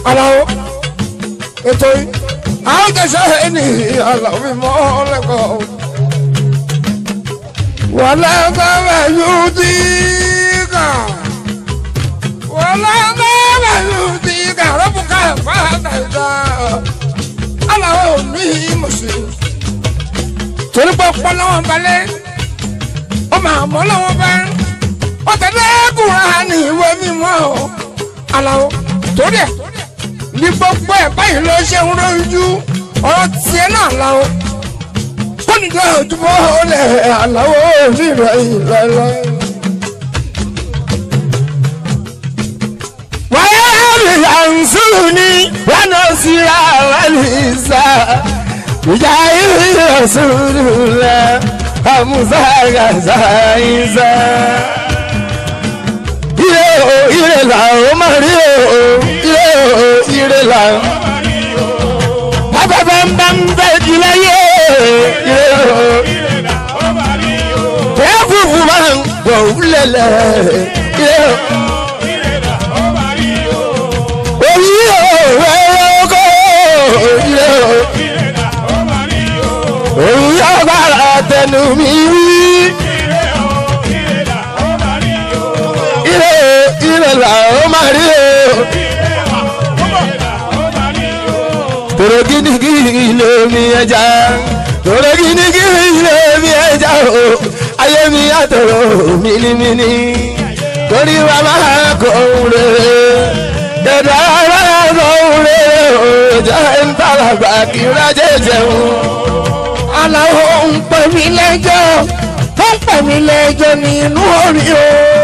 aláwo ètò yìí àwọn kẹsàn án ní aláwo mímọ́ lẹ́kọ̀ọ́ wọlé bẹ́ẹ̀ yóò dí kàn wọlé bẹ́ẹ̀ yóò dí kàn rọ́bùkà fàdà ìdá aláwo ní mùsùlùmí torí pé ọpọlọ wọn balẹ̀ ó máa mọ́ lọ́wọ́ bá ó tẹ̀lé kúrò ní ìwé mímọ́ o aláwo torí ẹ̀ ní gbogbo ẹ̀ báyìí ló ṣe ń rojú ọ̀rọ̀ tiẹ̀ náà láwo ó ní tó ojúbọ olè aláwo rírọ ìlọlọ. wáyé mi àǹsùrù ni wọn náà sì ra wàlísà ìjà ìrìn òṣùrù rẹ àmúṣà gàṣà ìṣà. ire o ire là ó máa rí o ire o ire là ó. afẹ́fẹ́ ń bá ń bẹ́ jù láyé ire o. tẹ́ fúfú máa ń gbọ̀ wúlẹ̀lẹ̀ ire o. orí o wẹ́rẹ́ oko ire o. òun yóò gbára tẹnu mi wí. ire ire là ó máa rí o. tòrò gínígíní lómi ẹja tòrò gínígíní lómi ẹja o ayé mi àtòrò mímímí torí wa máa kọ òun rere dẹ̀dẹ̀ ara kọ òun rere o jẹ́ ń tàlàgbà kí n rájẹ́ jẹun. aláwo ń pè mí lẹ́jọ́ ó ń pè mí lẹ́jọ́ nínú orí o.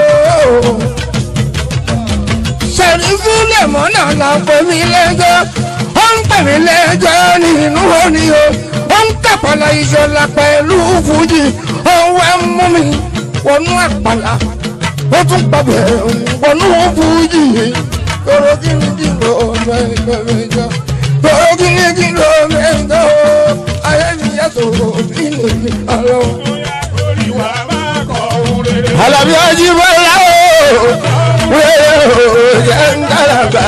sẹ̀rífù lèmọ́nà là ń pè mí lẹ́jọ́ ó ń pè mí lẹ́jọ́ nínú orí o. ó ń tàpàlà ìṣọ̀lá pẹ̀lú fújì òun ẹ̀ mú mi wọnú àpàlà ó tún pàbẹ̀ wọnú fújì tọrọ kí ni kí ló mẹ́jọ mẹ́jọ tọrọ kí ni kí ló mẹ́jọ ayé mi yàtọ̀ bí lè ní àlọ́. Àlàbí ọjí bọ́lá o wẹ́rẹ́ o jẹ́ ń tàlàgbà.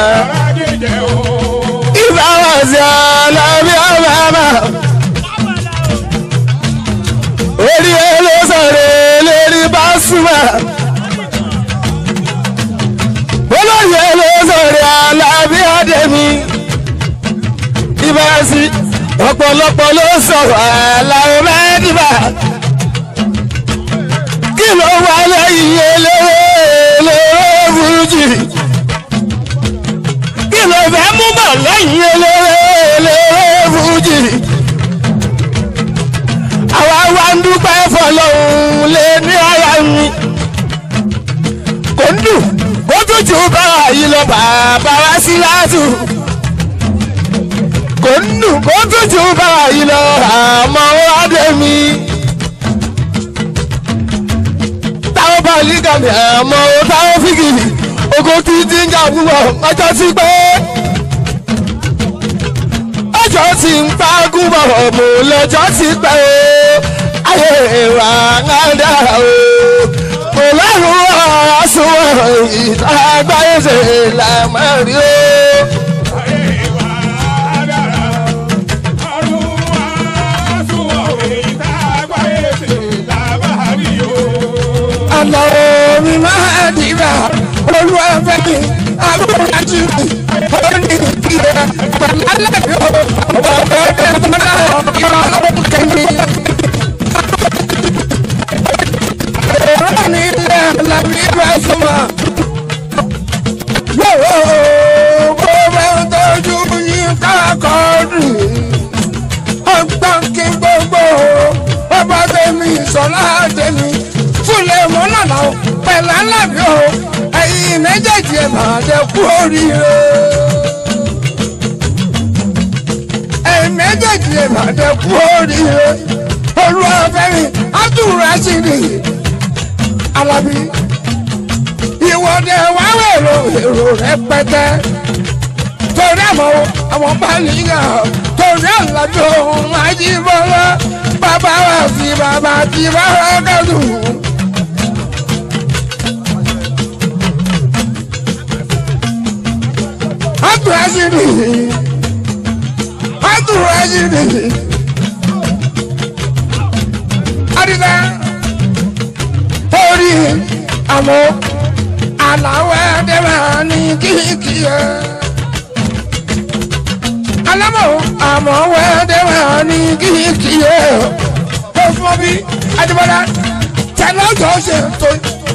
Ìbá wà sí Àlàbí ọba mà. Orí olóṣèré lérí bá súnmọ́. Olóyè olóṣèré Àlàbí Adémi. Ìbá sí ọ̀pọ̀lọpọ̀ ló sọ̀rọ̀ Àlàó mẹ́dìbà kí ló wà lẹ́yìn eléré eléré fújì kí ló fẹ́ mú bọ̀ lẹ́yìn eléré eléré fújì àwa wá ń dúpẹ́ fọlọ́hún lé ní ara mi kò ń dùn kó tútù bá yìí lọ bàbá wá sí láàtù kò ń dùn kó tútù bá yìí lọ àmọ́ wá dé mi. táwọn bá lígàmì àmọ́ táwọn fígìrì ogun tí ti ń jà púpọ̀ ọjọ́ sí pé ọjọ́ tí ń pa gúnbọ̀ mò lọ́jọ́ sí pé o ayé ìwà ńláńdà o kò lẹ́rù àsùnwọ̀n ìta àgbáyé ṣe làmọ́rí o. àlọ́ mi máa dìbà olúwa fẹ́ mi àbúrájú mi ó ní ìdílé pẹ̀lú alẹ́ yóò ọ̀pọ̀ ẹgbẹ́ mọ́nà ìwà ọ̀pọ̀ kẹ́mi. èrò ní ilé làbí bá súnmọ́. yóò kó bẹ́ẹ̀ tọ́jú yín káàkiri ọgbọ́n kí gbogbo ọba tèmi sọlá tèmi fúnlẹ̀ mọ́nà náà pẹ̀lú alábí o ẹ̀yin méjèèjì ẹ̀ máa jẹ́ kú oríire. ẹ̀yin méjèèjì ẹ̀ máa jẹ́ kú oríire. olúwàfẹ́mi abdulrasheed alábí ìwọ́de wà wẹ̀rọ èrò rẹpẹtẹ torí àmọ́ àwọn báàlì náà torí àlàbí òun àjíbọ́lá bàbá wa sí bàbá tí bàbá kẹ́dùn. Rashidi Abdul Rashidi Adida orí àmọ́ aláwọ̀ ẹ̀dẹ̀rẹ̀ ní kíkì ẹ̀ alámọ̀ àmọ́ ẹ̀dẹ̀rẹ̀ ní kíkì ẹ̀ ó fún bí adébọ́lá tẹ̀lé ọjọ́ ṣe tó.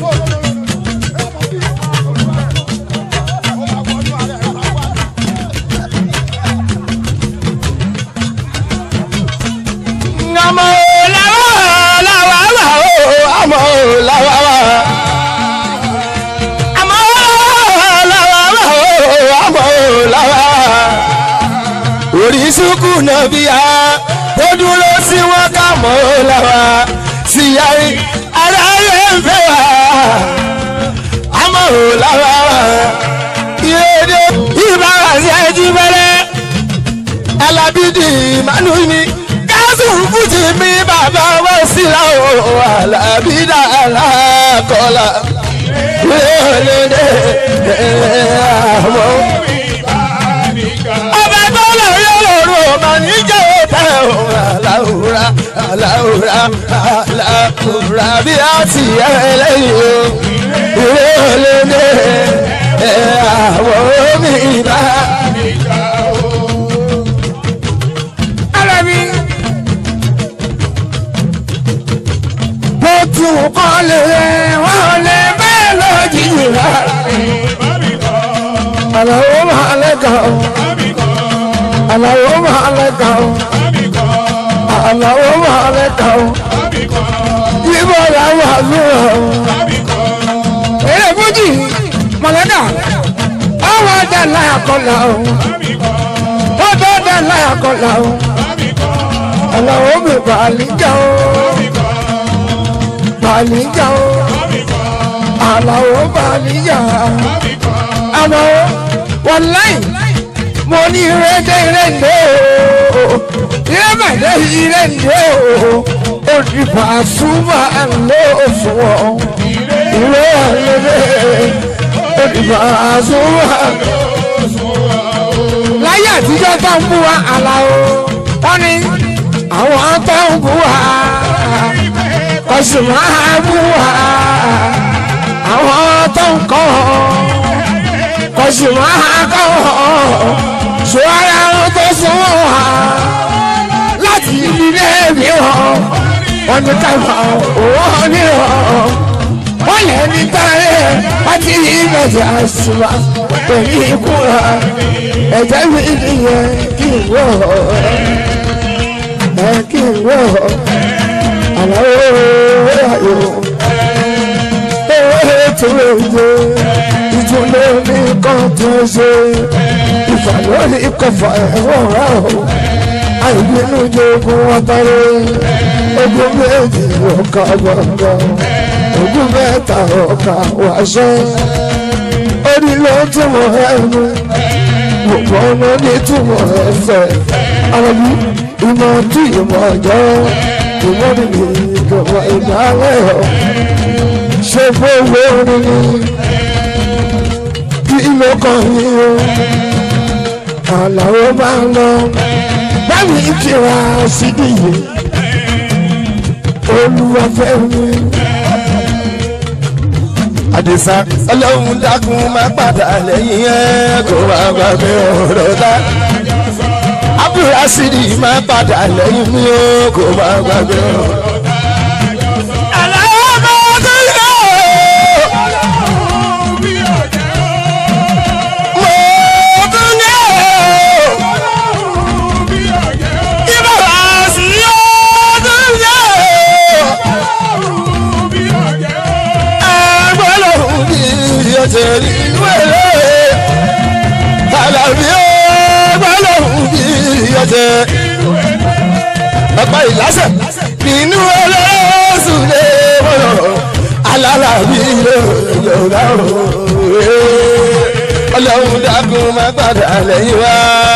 àmọ́ làwà làwà wà ó àmọ́ làwà wà. àmọ́ làwà wà ó àmọ́ làwà wà. oríṣiríkù náà bí a ó dúró sí wọn ká mọ́ làwà sí yàrá aráyé ń fẹ́ wà. àmọ́ làwà wà. ìrèdè ìbára sí ẹjí bẹ́rẹ̀ alábídì mánú mi jésù fújì mi bàbá wá sí láwọ alábídà alákọlà lóde àmọ́. ọba tó lọ yọ lọ́rùn ọmọ níjẹ́ òtẹ́ òun aláwùrá aláwùrá aláwùrá bí a ti yẹ lẹ́yìn o lóde àmọ́ mi bá. Alábí. Bó tún kọ́ lè wọ́n lè bẹ́ẹ̀ lójijì rà. Àlàó máa lẹ́kàn ó. Àlàó máa lẹ́kàn ó. Àlàó máa lẹ́kàn ó. Ibo làwọn àlùyọ̀ ó. Eré Fújì Mọ̀lẹ́kà. Ọwọ́ dẹ̀ láyà kọlà ó. Ọdọ̀ dẹ̀ láyà kọlà ó. Àlàó mi bàálíjà ó. Bàálíjà ó. Àlàó bàálíjà. Àlàó wàláì mo ní ìrẹ́dẹ́ ìrẹ́dẹ́ o. Ìrẹ́mẹ̀dẹ́ ìrẹ́dẹ́ o. Òdìbò àsúmọ̀ àlọ́ òṣùwọ̀n. Ìrẹ́dẹ́ òdìbò àsúmọ̀ àlọ́ láyé àtijọ́ tó ń bú wa Àlàó wọ́n ní àwọn tó ń bú wa kò sì máa bú wa àwọn tó ń kọ́ kò sì máa kọ́ ṣùgbọ́n àwọn tó súnmọ́ wa láti ilé mi wọn wọ́n ní káfà owó ní wọn wọ́n lè ní tààrẹ wọ́n ti ní ìgbẹ̀jẹ̀ àṣùwà pẹ̀lú ikú wa ẹ̀jẹ̀ mi nìyẹn kí n wọ̀ ẹ̀ kí n wọ̀ àlàó ayò owó ètò èdè ìtúlẹ̀ ní kan tó ṣe ìfàlórí kọfà ẹ̀wọ̀n rà ó àìbínú jogun ọtọrẹ ogun méjì ọkà gbọngàn ogun mẹ́ta ọkà wàṣẹ orí ló túmọ̀ ẹnu gbogbo ọmọ ní túmọ̀ ẹsẹ̀ àrùn ìmọ̀ tí ìmọ̀ ọjọ́ ìmọ̀ nìyí ìjọba ìdálẹ́ ọ̀ ṣe fowó nínú kí ló kàn yín o àlàó máa ń lọ báwo ni kí wá sídìí yìí olúwàfẹ́ mi. àdìsá ọlọ́run dákun má padà lẹ́yìn ẹ̀ kó má gbàgbé ọ̀rọ̀ dá. abdulrasidi má padà lẹ́yìn mi ó kó má gbàgbé ọ̀rọ̀ dá. Àlàó bá tó yẹ ó. Mo tún ní ó. Ìbára sí ó tún yẹ ó. agbọ́lọ́hún bí ọ̀tẹ̀ nínú ẹ̀rẹ́ alábí agbọ́lọ́hún bí ọ̀tẹ̀ ọ̀pá ìlàsẹ̀ nínú ẹ̀rẹ́ sùlẹ̀ mọ́lọ̀ alálàbí lọ́la ọlọ́run dákun má padà lẹ́yìn wá.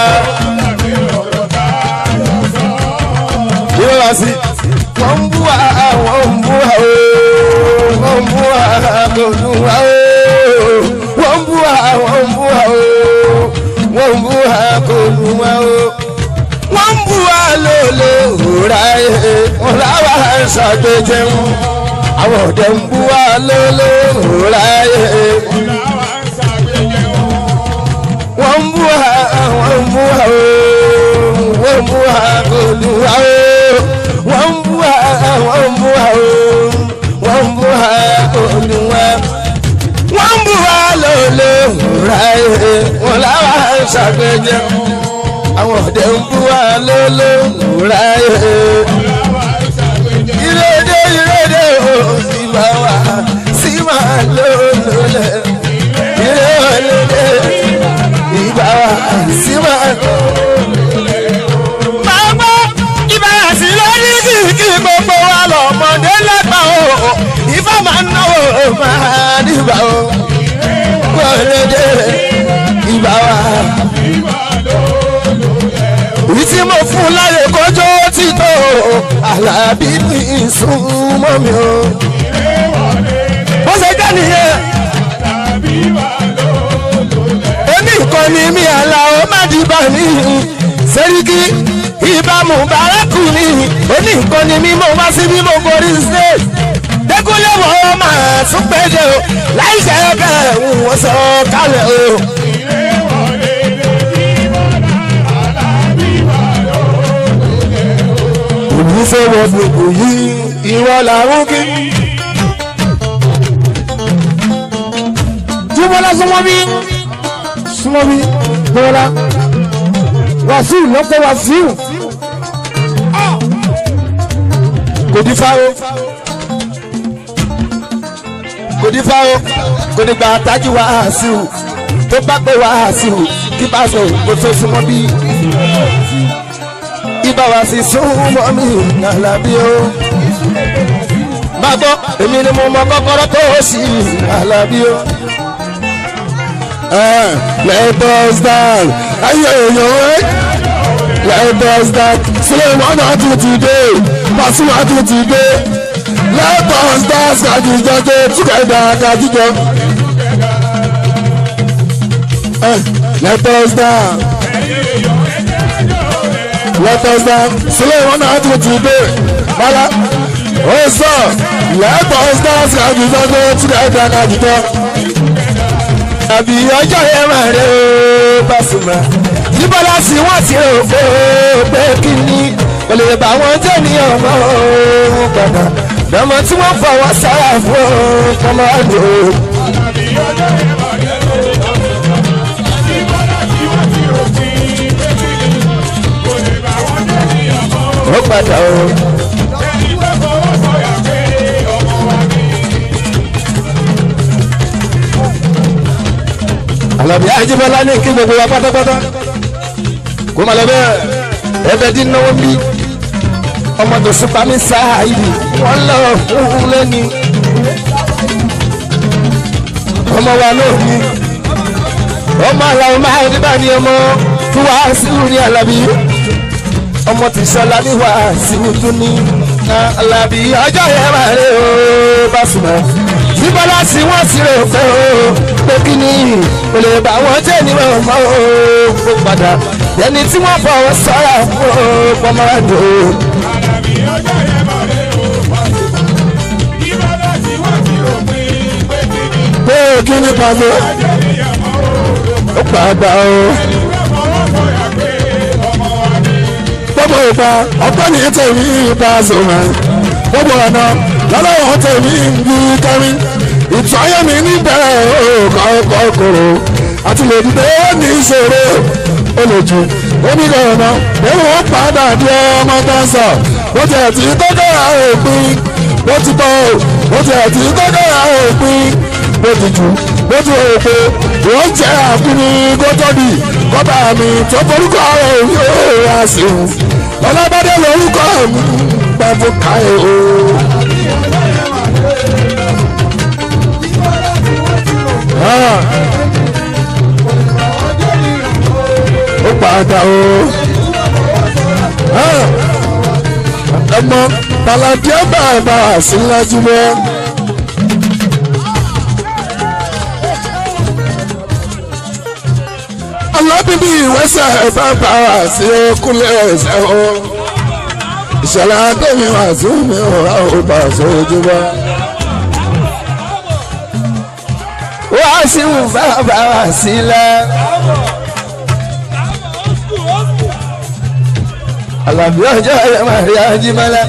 Yóò wá sí wọ́n ń bú wa wọ́n ń bú wa ooo wọ́n ń bú wa kò dùn wa ooo wọ́n ń bú wa wọ́n ń bú wa ooo wọ́n ṣàgbéjẹun àwọn ọ̀dẹ̀ ń bú wa lólóòrùn ráyè wọ́n ń bú wa wọ́n ń bú wa ooo wọ́n ń bú wa kò dùn wa ooo wọ́n ń bú wa wọ́n ń bú wa ooo wọ́n ń bú wa kò dùn wa wọ́n ń bú wa lólóòrùn ráyè wọ́n láwa ṣàgbéjẹun àwọn ọ̀dẹ̀ ń bú wa lólóòrùn ráyè ìrèdè ìrèdè o sì máa wà sí máa lólólẹ̀ ìrèdè ìgbà wà sí máa lólólẹ̀. máa gbọ́ ìbára sí lórí kìkì gbogbo wa lọ́mọdé lẹ́gbà o ìfọ̀ máa ń náwó máa dìbà o ìrèdè ìgbà wà èyí tí mo fún láyè kọjọ́ títọ́ alábí ní ìsúnmọ́ mi o. bó ṣe jẹ́ nìyẹn. èmi kan ní mi àlà ó má dìbà ní sẹ́ríkì ìbámu bàrákù ní èmi kan ní mi mo wá sí bí mo borí state. dẹ́kunlé wọ́n máa tún péjọ láì ṣe bẹ́ẹ̀ wọ́n sọ kálẹ̀ o. olùfẹ́ wọn gbogbo yìí ìwọ làwọn kí. jùmọ̀lá súnmọ́ bí súnmọ́ bí bọ́lá wàsíù lọ́pọ̀ wàsíù kò ní fáwọ́ kò ní fáwọ́ kò ní gba àtàjù wàásù tó bá pé wàásù kí bá sọ kó tó súnmọ́ bí ibà wá sí súnmọ́ mi nàlábí o. má gbọ́ èmi ni mo mọ kọ́kọ́rọ́ tó sì nàlábí o. let us down ayé èèyàn ẹ́ let us down sílẹ̀ wọn náà tún ti dé Pasuma tún ti dé let us dance kàjíjọ tó túkẹ̀dá kàjíjọ. let us down let us down sílẹ̀ wọn náà tún ti dé bala ó sọ let us dance kàjíjọ tó túkẹ̀dá kàjíjọ. àbí ọjọ́ yẹn máa rẹ̀ ó Pasuma yíbọ́lá sí wọ́n ti rò pé pé kí ni kò lè bá wọn jẹ́ ní ọmọ òun padà lọ́mọ tí wọ́n fọwọ́ sára fún kọ́mọ́dé o. ó padà o. Àlàbí Ajíbọ́lá ní kí gbogbo wa pátápátá kó má lọ bẹ́ẹ̀ ẹbẹ̀ dín náwó bí ọmọ tó sùpá mi sáà yìí wọ́n lọ fún lẹ́ni ọmọ wa náà ní ọmọ aláwọ̀ máa ń bá ní ọmọ tó wá sílùú ní Àlàbí ọmọ tí sọlá ní wá sílùú tó ní Àlàbí ọjọ́ yẹn máa rẹ̀ ó Pasuma bíbọ́lá sí wọ́n sí rẹ̀ pé ó pé kí ni kò lè bá wọn jẹ́ ní ọmọ ó padà ẹni tí wọ́n fọwọ́ sọ́ra fún ó pọ́nmọ́ràdó. pé kí ni pàṣẹ ó padà ó. gbogbo ìgbà ọgbọ́n ní tèmi Pasuma gbogbo ọ̀nà lọ́lọ́wọ́ tèmi ń bí kẹrin ìtọ́ ayé mi níbẹ̀rẹ̀ ọkọ̀ kòrò àti lè dìde ní ìṣòro olójú onígbọ̀nà ewu ó padà di ọmọ dáńsà bó ti ẹ̀ tí kọ́kọ́ ra òpin bó ti bọ̀ bó ti ẹ̀ tí kọ́kọ́ ra òpin bó ti jù bó ti rò pé wọ́n jẹ́ àkúni kótóbì kọ́bà mi tó forúkọ rẹ̀ yóò wá sí i ọlọ́bàdé lórúkọ mi gbàgbọ́ káyọ̀ o. ó padà o. ọmọ baladi ọba ọba àsìlájú mọ. alábìbí ìwẹ́sẹ̀ bàbá àti okúnlẹ̀ ẹ̀sẹ̀ o. ìṣẹ̀lẹ̀ adémi wà sí mi ò rà ó bá sojú bá. wá sí wù bàbá wá sílẹ̀. àlàbí ọjọ́ ẹ̀ máa rí ajímọ́lẹ̀.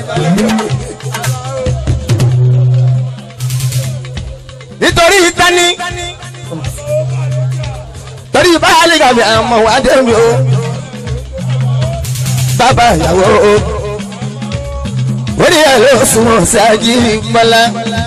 nítorí tani torí báyìí kàbí àmọ́ wá dé mi o bàbá ìyàwó o orí ẹ̀ ló sunwọ̀n sí ajímọ́lẹ̀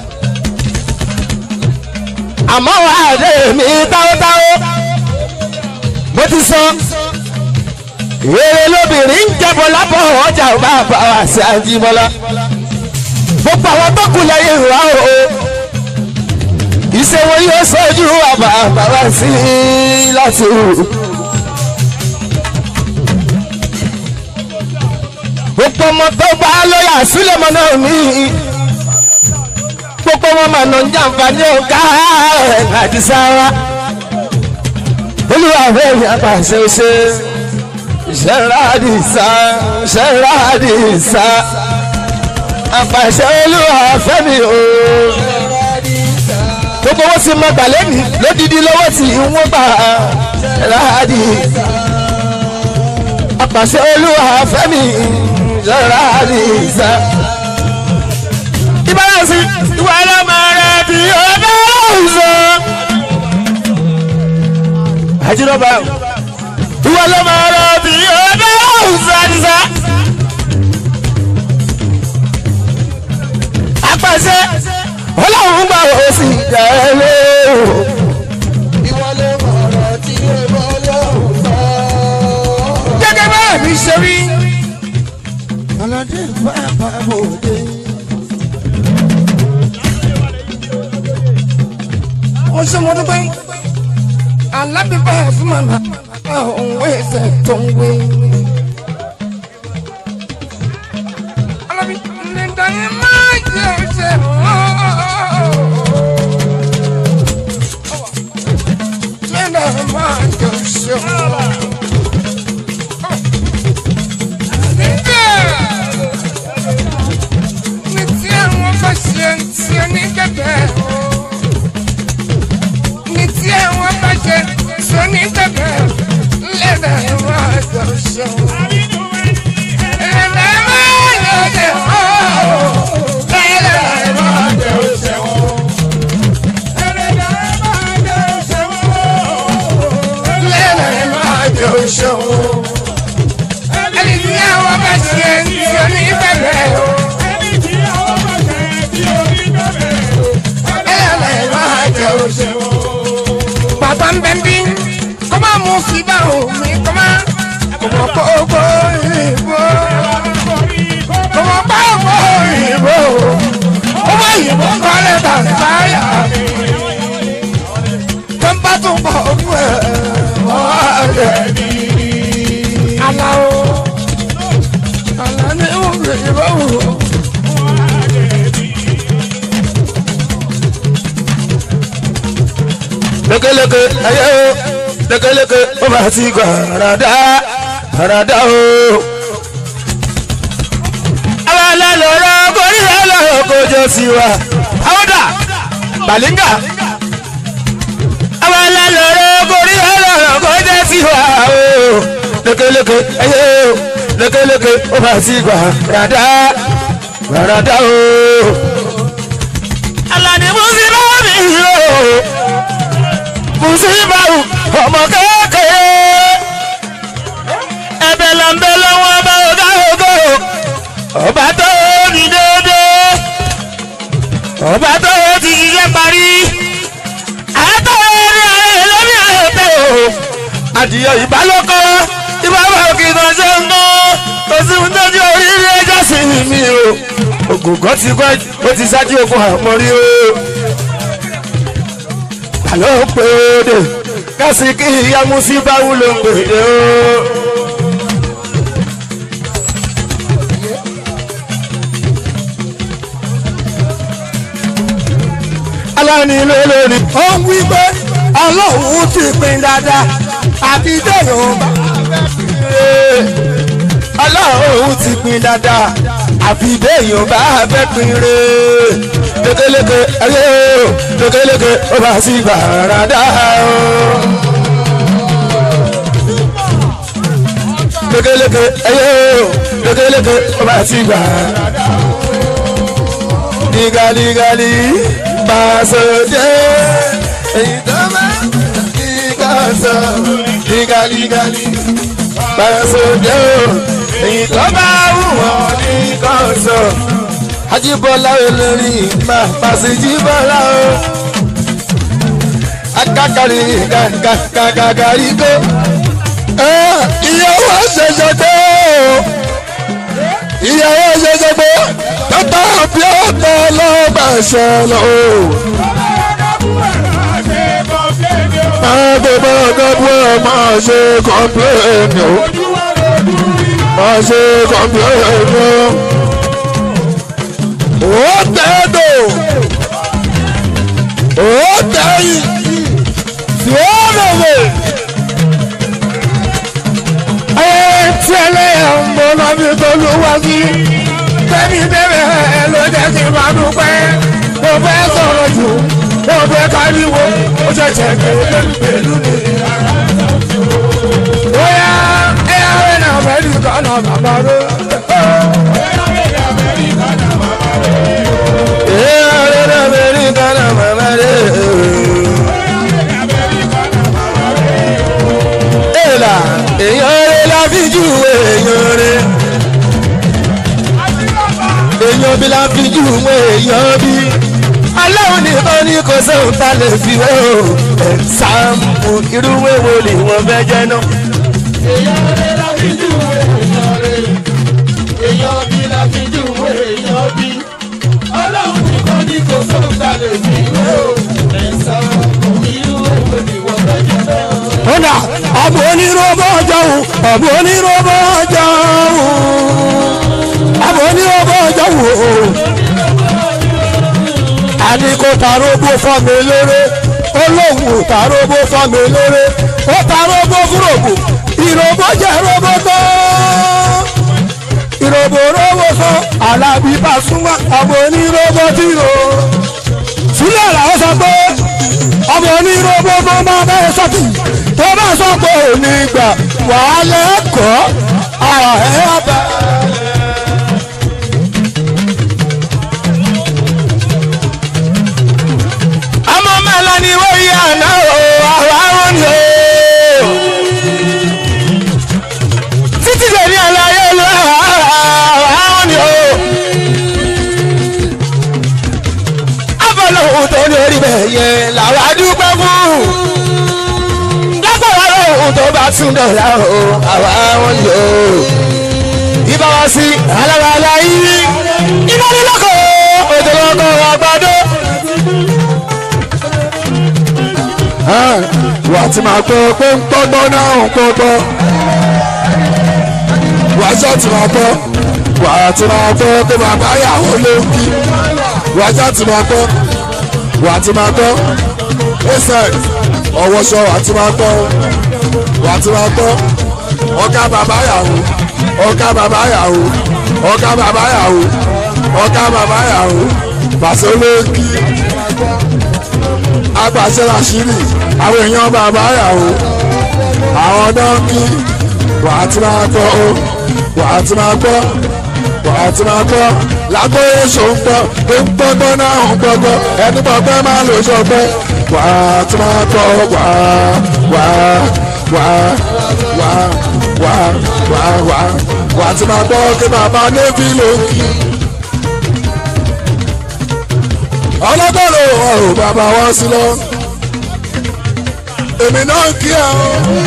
àmọ́ wà á dé mi táwótáwó mo ti sọ èrè lóbìnrin ń jẹ́bọ̀ lábọ̀ ọjà bá bá wà sí ajímọ́lá gbogbo àwọn tó kù lẹ́yìn ìwà o ìṣèwọ yóò sọ́jú àbá bàbá sí láti wù. gbogbo ọmọ tó bá lóyà sílẹ̀ mọ́ náà mí gbogbo wọn mà nà ń jàǹfààní ọ̀gá ẹ̀ àti sára olúwa rẹ̀ ní apàṣẹ ṣe ṣẹ́ràdìsá ṣẹ́ràdìsá apàṣẹ olúwa fẹ́mi o gbogbo wọn sì máa gbà lẹ́nu lódìdí lọ́wọ́ tí wọ́n gbà ṣẹ́ràdìsá apàṣẹ olúwa fẹ́mi ṣẹ́ràdìsá ìbáraẹ̀sì ìwà ọlọ́mọ rẹ̀ bí ọba ọ̀sán. àjùlọ́ba ìwà ọlọ́mọ rẹ̀ bí ọba ọ̀sán àdìsá. apàṣẹ ọlọ́run gbà ó sì jẹ́ lé o. ìwọlé mọ̀rọ̀ tí ó bọ́ lọ́hùn sọ. gẹ́gẹ́ bẹ́ẹ̀ mi ṣe rí. ọlọ́dẹ bàbá bòde. ó ṣe mo dúpẹ́ alábìbá fún màmá òun ẹsẹ̀ tó ń wé. alábì nígbà yẹn máa jẹ ọṣẹ nígbà yẹn máa jẹ ọṣẹ ní tí àwọn bá ṣe ń tiẹ̀ ní gẹ́gẹ́ ní tí àwọn bá ṣe sọ ní gẹ́gẹ́ lẹ́dà ẹ̀ máa jẹ ọṣẹ. Lẹ́dà ẹ̀ máa jẹ ọṣẹ. Lẹ́dà ẹ̀ máa jẹ ọṣẹ. Lẹ́dà ẹ̀ máa jẹ ọṣẹ. Ẹni tí àwọn bá ṣe ń sọ ní gẹ́gẹ́ lẹ́dà ẹ̀ máa jẹ ọṣẹ. Bàbá ń bẹ bí kọ́ máa mú fìdá omi kọ́ máa kọ́ mọ̀ kó gbó ìbò. Kọ́ mọ̀ kó gbó ìbò. Ó bá ìbò kọ́lé tàǹsáyà. Tó ń bá tún bọ̀ fún ẹ̀ wọ́n rẹ̀ ní. Aláwo. Àlá ní òwe ìbò wò. lékeleke ayé o lékeleke ó máa ti gbà ràdá ràdá o. àwọn alálọ́rọ̀ kórì alọ́rọ̀ kò jọ sí wa. àwọ̀dà bàlíngà. àwọn alálọ́rọ̀ kórì alọ́rọ̀ kò jọ sí wa o. lékeleke ayé o lékeleke ó máa ti gbà ràdá ràdá o. alani musulmi o musibaru ọmọ kékeré ẹ̀bẹ̀ là ń bẹ lọ́wọ́ ọba ọgá ògo ọba tó ní déédé ọba tó ti ṣiṣẹ́ parí àtọ́ ní ààrẹ lórí ààrẹ o adìyẹ ìbálòkọ ìbáwọ̀ kìkan ṣe ń gbọ́ kò sí ohun tó di oríire ẹjọ́ sí mi o ògùn kan ti gbọ́ ó ti ṣáájú ogun àmọ́rí o àlọ́ pèdè kásì kí ìyá musiba wúlò pèdè o. aláàní ló lórí. ó ń wí pé ọlọ́run ti pin dáadáa àti déyò bá. ọlọ́run ti pin dáadáa àfi béèyàn bá fẹ́ pin re lékeleke ayé o lékeleke ó bá sí gbàràdá o. lékeleke ayé o lékeleke ó bá sí gbàràdá o. digaligali pàṣẹdé èyí tó máa ń digasọ digaligali pàṣẹdé o èyí tó bá wù wọ́n digasọ. Ajíbọ́lá olórí máa pàṣẹ jíbọ́lá o. Akákàrí kàkàkàrí kó. Ìyàwó ṣẹ̀ṣẹ̀ gbé o. Ìyàwó ṣẹ̀ṣẹ̀ gbé. Bàbá àbí ọ̀tọ̀ ọlọ́gbà ṣẹlẹ̀ o. Máa gbé bọ́ọ̀gọ́ bú ẹ máa ṣe kọ́ńpléènì o. Máa ṣe kọ́ńpléènì o ó tẹ́dọ̀ ó tẹ́yìn tí ó lòwò. ayé tí ẹlẹ́yà ń bọ̀ lọ́bí tó ló wá sí tẹ́mi bẹ̀rẹ̀ ló jẹ́ kí n máa dúpẹ́ mo fẹ́ sọ̀rọ̀ jù mo fẹ́ káríwo ó ṣẹ̀ṣẹ̀ kéde pẹ̀lú mi. bóyá ẹ̀yà rẹ̀ náà mẹ́rin kan náà bàbá rẹ̀. èèlà èèyàn rẹ la fi jù èèyàn rẹ èèyàn bí la fi jù èèyàn bí aláwọ̀ nìkan ní kò sóhun tá lè fi wé o ẹ̀sàmù irú wéwo ni wọ́n fẹ́ jẹ́ náà. èèyàn rẹ̀ la fi jù èèyàn rẹ̀ èèyàn bí la fi jù èèyàn bí ọlọ́run nìkan ní kò sóhun tá lè fi wé o ẹ̀sán irú èwo ni wọ́n fẹ́ jẹ́ náà. Ọ̀nà àbò onírọ́bọ̀ jọ̀hún àbò onírọ́bọ̀ jọ̀hún àbò onírọ́bọ̀ jọ̀hún. Àní kò tarógbó fọ́mi léré olóhùn tarógbó fọ́mi léré ó tarógbó fúrògbò ìròbó jẹ́ róbó tó ìròbó róbó tó alábí bá súnmọ́ àbò onírọ́bọ̀ tìrò sílẹ̀ làwọn sọ pé ọmọ oníròbó tó máa bẹ́ẹ̀ sọ́tì tó bá sọ pé ò ní gbà wàá lẹ́kọ̀ọ́ ara ẹ̀ ọba. ọmọ mẹ́la ni wọ́n yí àná o àwa ó ní o. títí lè ní àlàyé ló àwa ó ní o. abọ́lọ́hún tó ní orí bẹ́ẹ̀ yẹn làwa dúpẹ́ fún. lágbára lóhùn tó bá tún dọ̀la o àwa wọn lò ó. ibà wá sí alára yìí iná ní lọ́kọ̀ ètò lọ́kọ̀ àgbàdo. wà á ti máa gbọ́ pé ń gbọ́gbọ́ náà ń gbọ́gbọ́. wà á ṣáà ti máa gbọ́ wà á ti máa gbọ́ pé bàbá yàwó ló ń kí wà á ṣáà ti máa gbọ́ wà á ti máa gbọ́ ẹsẹ̀ ọwọ́ṣọ wà á ti máa gbọ́ wà á ti máa gbọ́ ọ̀gá bàbá yàwó ọ̀gá bàbá yàwó ọ̀gá bàbá yàwó ọ̀gá bàbá yàwó pàṣẹ ló ń kí apàṣẹ làṣírí àwọn èèyàn bàbá yàwó àwọn dọ́ńkì wà á ti máa gbọ́ ó wà á ti máa gbọ́ wà á ti máa gbọ́ lágbo èso ń gbọ́ pé ń gbọ́gbọ́ náà ń gbọ́gbọ́ ẹni gbọ́gbọ́ máa lò sọgbẹ́ wà á ti máa gbọ́ wà á wà á wà á wà á wà á wà á wà á wà á ti máa gbọ́ kí bàbá nébí ló ń kí. ọlọ́gọ́rọ̀ ọ̀rọ̀ bàbá wá sí lọ èmi náà ń kí ẹ o.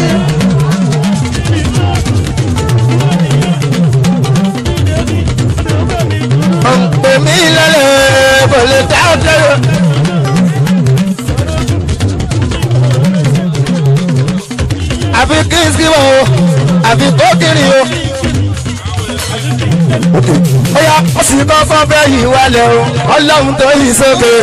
èmi lẹ́lẹ̀ kò lè dá ọ̀tẹ̀rẹ̀. àfi kírísì wọ̀ o àfi kókìrì o. Oya ó sì kọ́ fún bẹ́ẹ̀ yìí wálẹ̀ o ọlọ́run tó yìí sókè.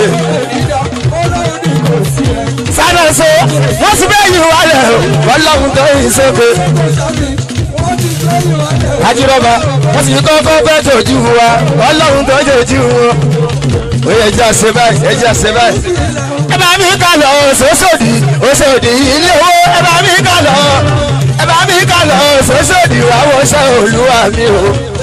Sáré so wọ́n sì bẹ́ẹ̀ yìí wálẹ̀ o ọlọ́run tó yìí sókè. ajírọ́bà wọ́n sì kọ́kọ́ fẹ́ tòjú wa ọlọ́run tó jòjú wọn. ó yẹ ẹja ṣe báyìí ẹja ṣe báyìí. ẹ bá mi kà lọ sọ́sọ́dì òṣòdì ilé owó ẹ bá mi kà lọ ẹ bá mi kà lọ sọ́sọ́dì wà wọ́ṣẹ́ olúwa mi o.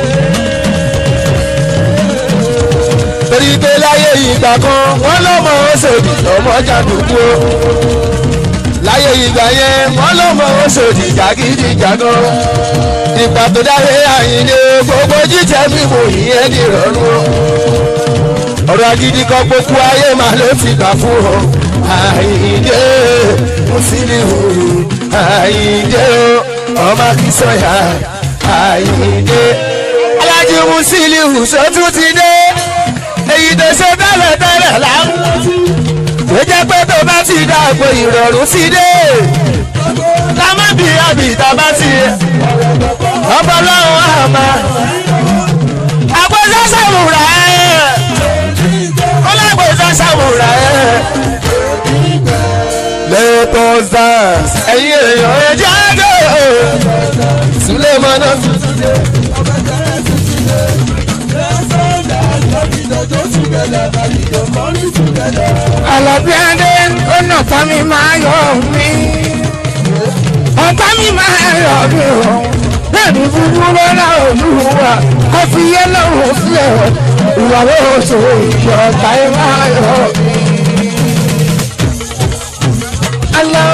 torí pé láyé ìgbà kan wọ́n lọ́mọ òṣòdì lọ́mọ jàdùkú o láyé ìgbà yẹn wọ́n lọ́mọ òṣòdì jàgídíjàgan ìgbà tó dáre àyìnlé gbogbo jíjẹ mímu ìyẹn ní ìrọ̀rùn o ọ̀rọ̀ agídí kan gbogbo ayé máa ló ti gbà fún ọ àyìnlé mùsílíù àyìnlé o ọmọ akínsọ̀yà àyìnlé alájí mùsílíù sọ́tún ti dé èyí tó ṣe tẹ́lẹ̀ tẹ́lẹ̀ láwọn ó jẹ́ pé tó bá ti dàgbò ìrọ̀rùn sí dé ká má bí àbí tá bá ti ọpọlọ́run àmà àgbẹ̀sẹ̀ sàmùrà ẹ̀ ọlọ́gbẹ̀sẹ̀ sàmùrà ẹ̀ lẹ́tọ̀ dance ẹ̀yin èèyàn ẹ̀ jáde Sulemana. Àlàbí Adé ọ̀nà tá mi máa yọ mí. Ọ̀tá mi máa yọ mí o. Bẹ́ẹ̀ni fúnfún lọ́la olúwa kò fi yé lọ́rùn sílẹ̀. Ìwà lóṣù ìjọ ọ̀tá yẹn máa yọ mí. Alọ́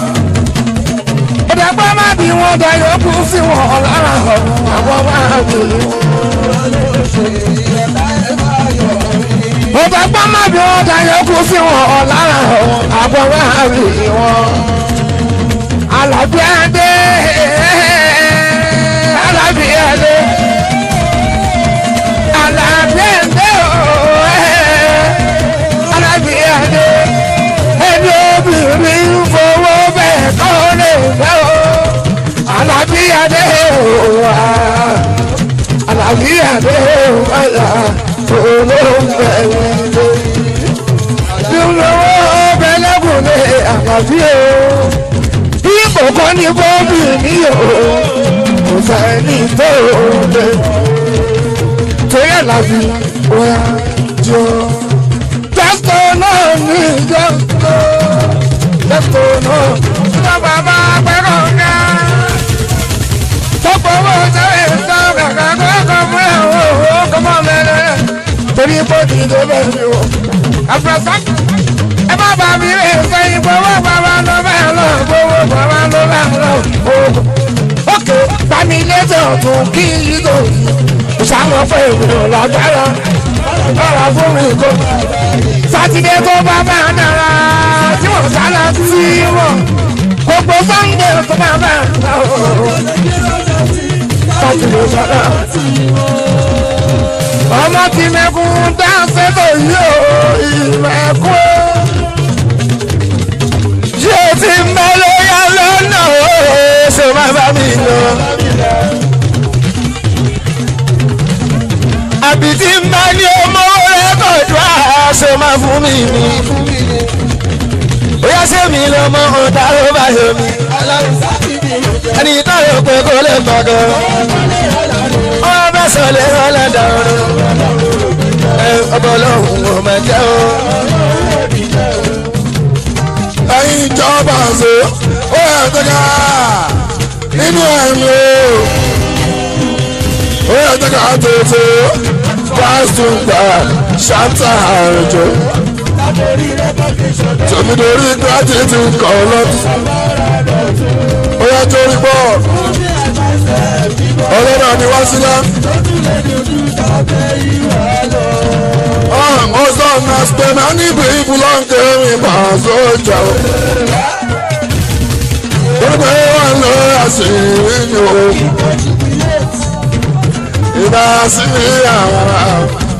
ìdàgbà má bí wọ́n da yòókù sí wọn lára àwọn máa wò ó. ìdàgbà má bí wọ́n da yòókù sí wọn lára àwọn máa wò ó. Àlàbí Adé Àlàbí Adé Àlàbí Adé ooo Àlàbí Adé ẹni obìnrin fowó bẹ́ẹ̀ kọ́ lè fẹ́ o Àlàbí Adé ooo Àlàbí Adé ooo olóńgbẹ wíwé bí olówó bẹ́lẹ́kùn lé Àlàbí ooo ipò kan ní bọ́ọ̀bì ní o kò sẹ́ni tó lé torí Àlàbí wá jọ jẹ́sítọ̀ náà ní jẹ́sítọ̀ jẹ́sítọ̀ náà ní bàbá pẹ́rọ ká tọ́pọ̀ owó sẹ́yìn sọ kàkà kọ́kọ́ fún ẹ̀ o kọ́ mọ́ mẹ́rẹ́ torí bọ́ọ̀dì tó bẹ̀rẹ̀ mi o àfẹ́sọ́ ẹ má bà mí rè sẹ́yìn gbowó bàbá ló bẹ́ẹ̀ lọ gbowó bàbá ló bẹ́ẹ̀ lọ gbowó. ókè bami létí ọ̀tún kí yí tó ìṣàmọ̀ fún èmi lágbára ọ̀rọ̀ fún mi kó. sátidé tó bá bá dára tí wọ́n sálà sí wọn gbogbo sọ́ndé tó bá bá dára sátidé sọ́dọ̀. ọmọ tí mẹ́kún dá sẹ́tọ̀ yìí ó ìmẹ̀kún ṣé o ti ń bẹ lóyá lọ́nà o ṣe máa bá mi lọ. àbí tí ń bá ní ọmọ rẹ́kọ̀dù àṣọ máa fún mi ní. bóyá ṣé mi lọ́mọ ọ̀tá ló bá yọ mi. ẹni tó yọ pé kó lè gbọ́dọ̀. wọ́n bẹ́ sọ lé wọn lẹ́dọ̀ ọ̀run. ẹ ọbọ̀ lọ́hùn ún ọmọ jẹ́ o ẹ̀yin ìjọba ṣe ó yẹ tẹ́ka nínú ẹ̀mí o ó yẹ tẹ́ka tètè pásítọ̀gbà ṣáńtà àrùjọ tòmídórí gírátìtì kan lọ́tún ó yẹ torí bọ́ ọlọ́run àni wá sílẹ̀. ọ̀sán náà spẹ́nà níbi ìbúlọ́ǹkẹ́ mi máa sọ́jà o. Gbogbo wa lọ àṣírí ni o. Ìbá sí mi àwọn.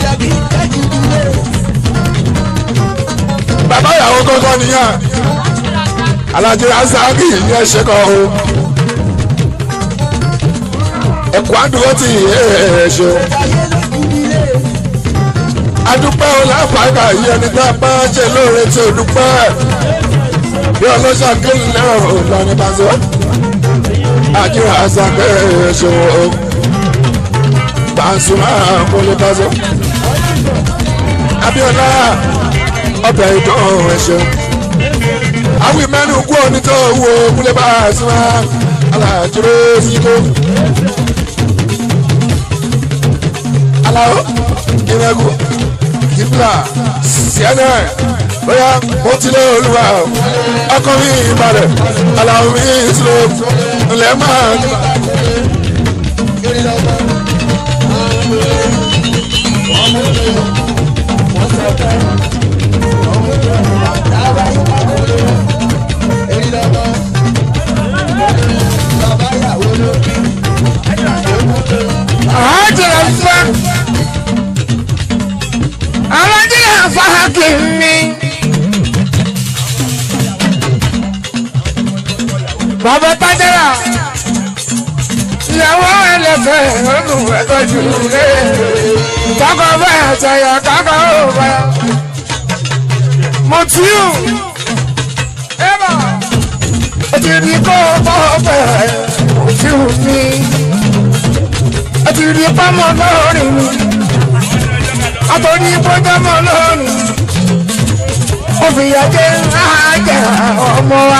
Bàbá ìyàwó kọ́kọ́ nìyẹn. Alájẹ Asáàkì yẹn ṣe kọ́ o. Ẹ̀kọ́ àdúgbò ti yé ẹ̀ ṣe o adúpẹ́ ọlápàá yìí ẹni tá a bá ṣe lóore tí o dúpẹ́ bí ọlọ́ṣà kéwì náà ò lọ ní bàzọ́. àjẹrà àṣàkẹ́ ẹ̀ṣọ́ Pasuma kọ́lé pásọ. Abíọ́lá ọbẹ̀ ìdán ẹ̀ṣọ́ àwọn ìmẹ́nu kú òní tó wo kúlẹ̀ Pasuma alájúrò síkó. aláwọ̀ ìrẹ́gùn kíbla cnn bóyá mo ti lé olúwa ọkọ mi ìbàdàn aláwọ̀ mi ìṣòro ńlẹ̀ máa ń gbà. àjẹrẹ fún alájẹrẹ fàákì mi. bàbá tájẹ́rà ìyàwó ẹlẹ́fẹ̀ ọdún ẹ̀tọ́jú rẹ̀ kákọ́ bẹ́ẹ̀ àtàyà kákọ́ ò bá. mo tí ò ẹ bá ó ti di kó bọ́ bẹ́ẹ̀ mo tí ò ní àti rí pámọ́ lọ́rìn mi àtòrí pọ́jọ́mọ́ lọ́rìn ó fi yàjẹ́ àjẹ́ ọmọ wa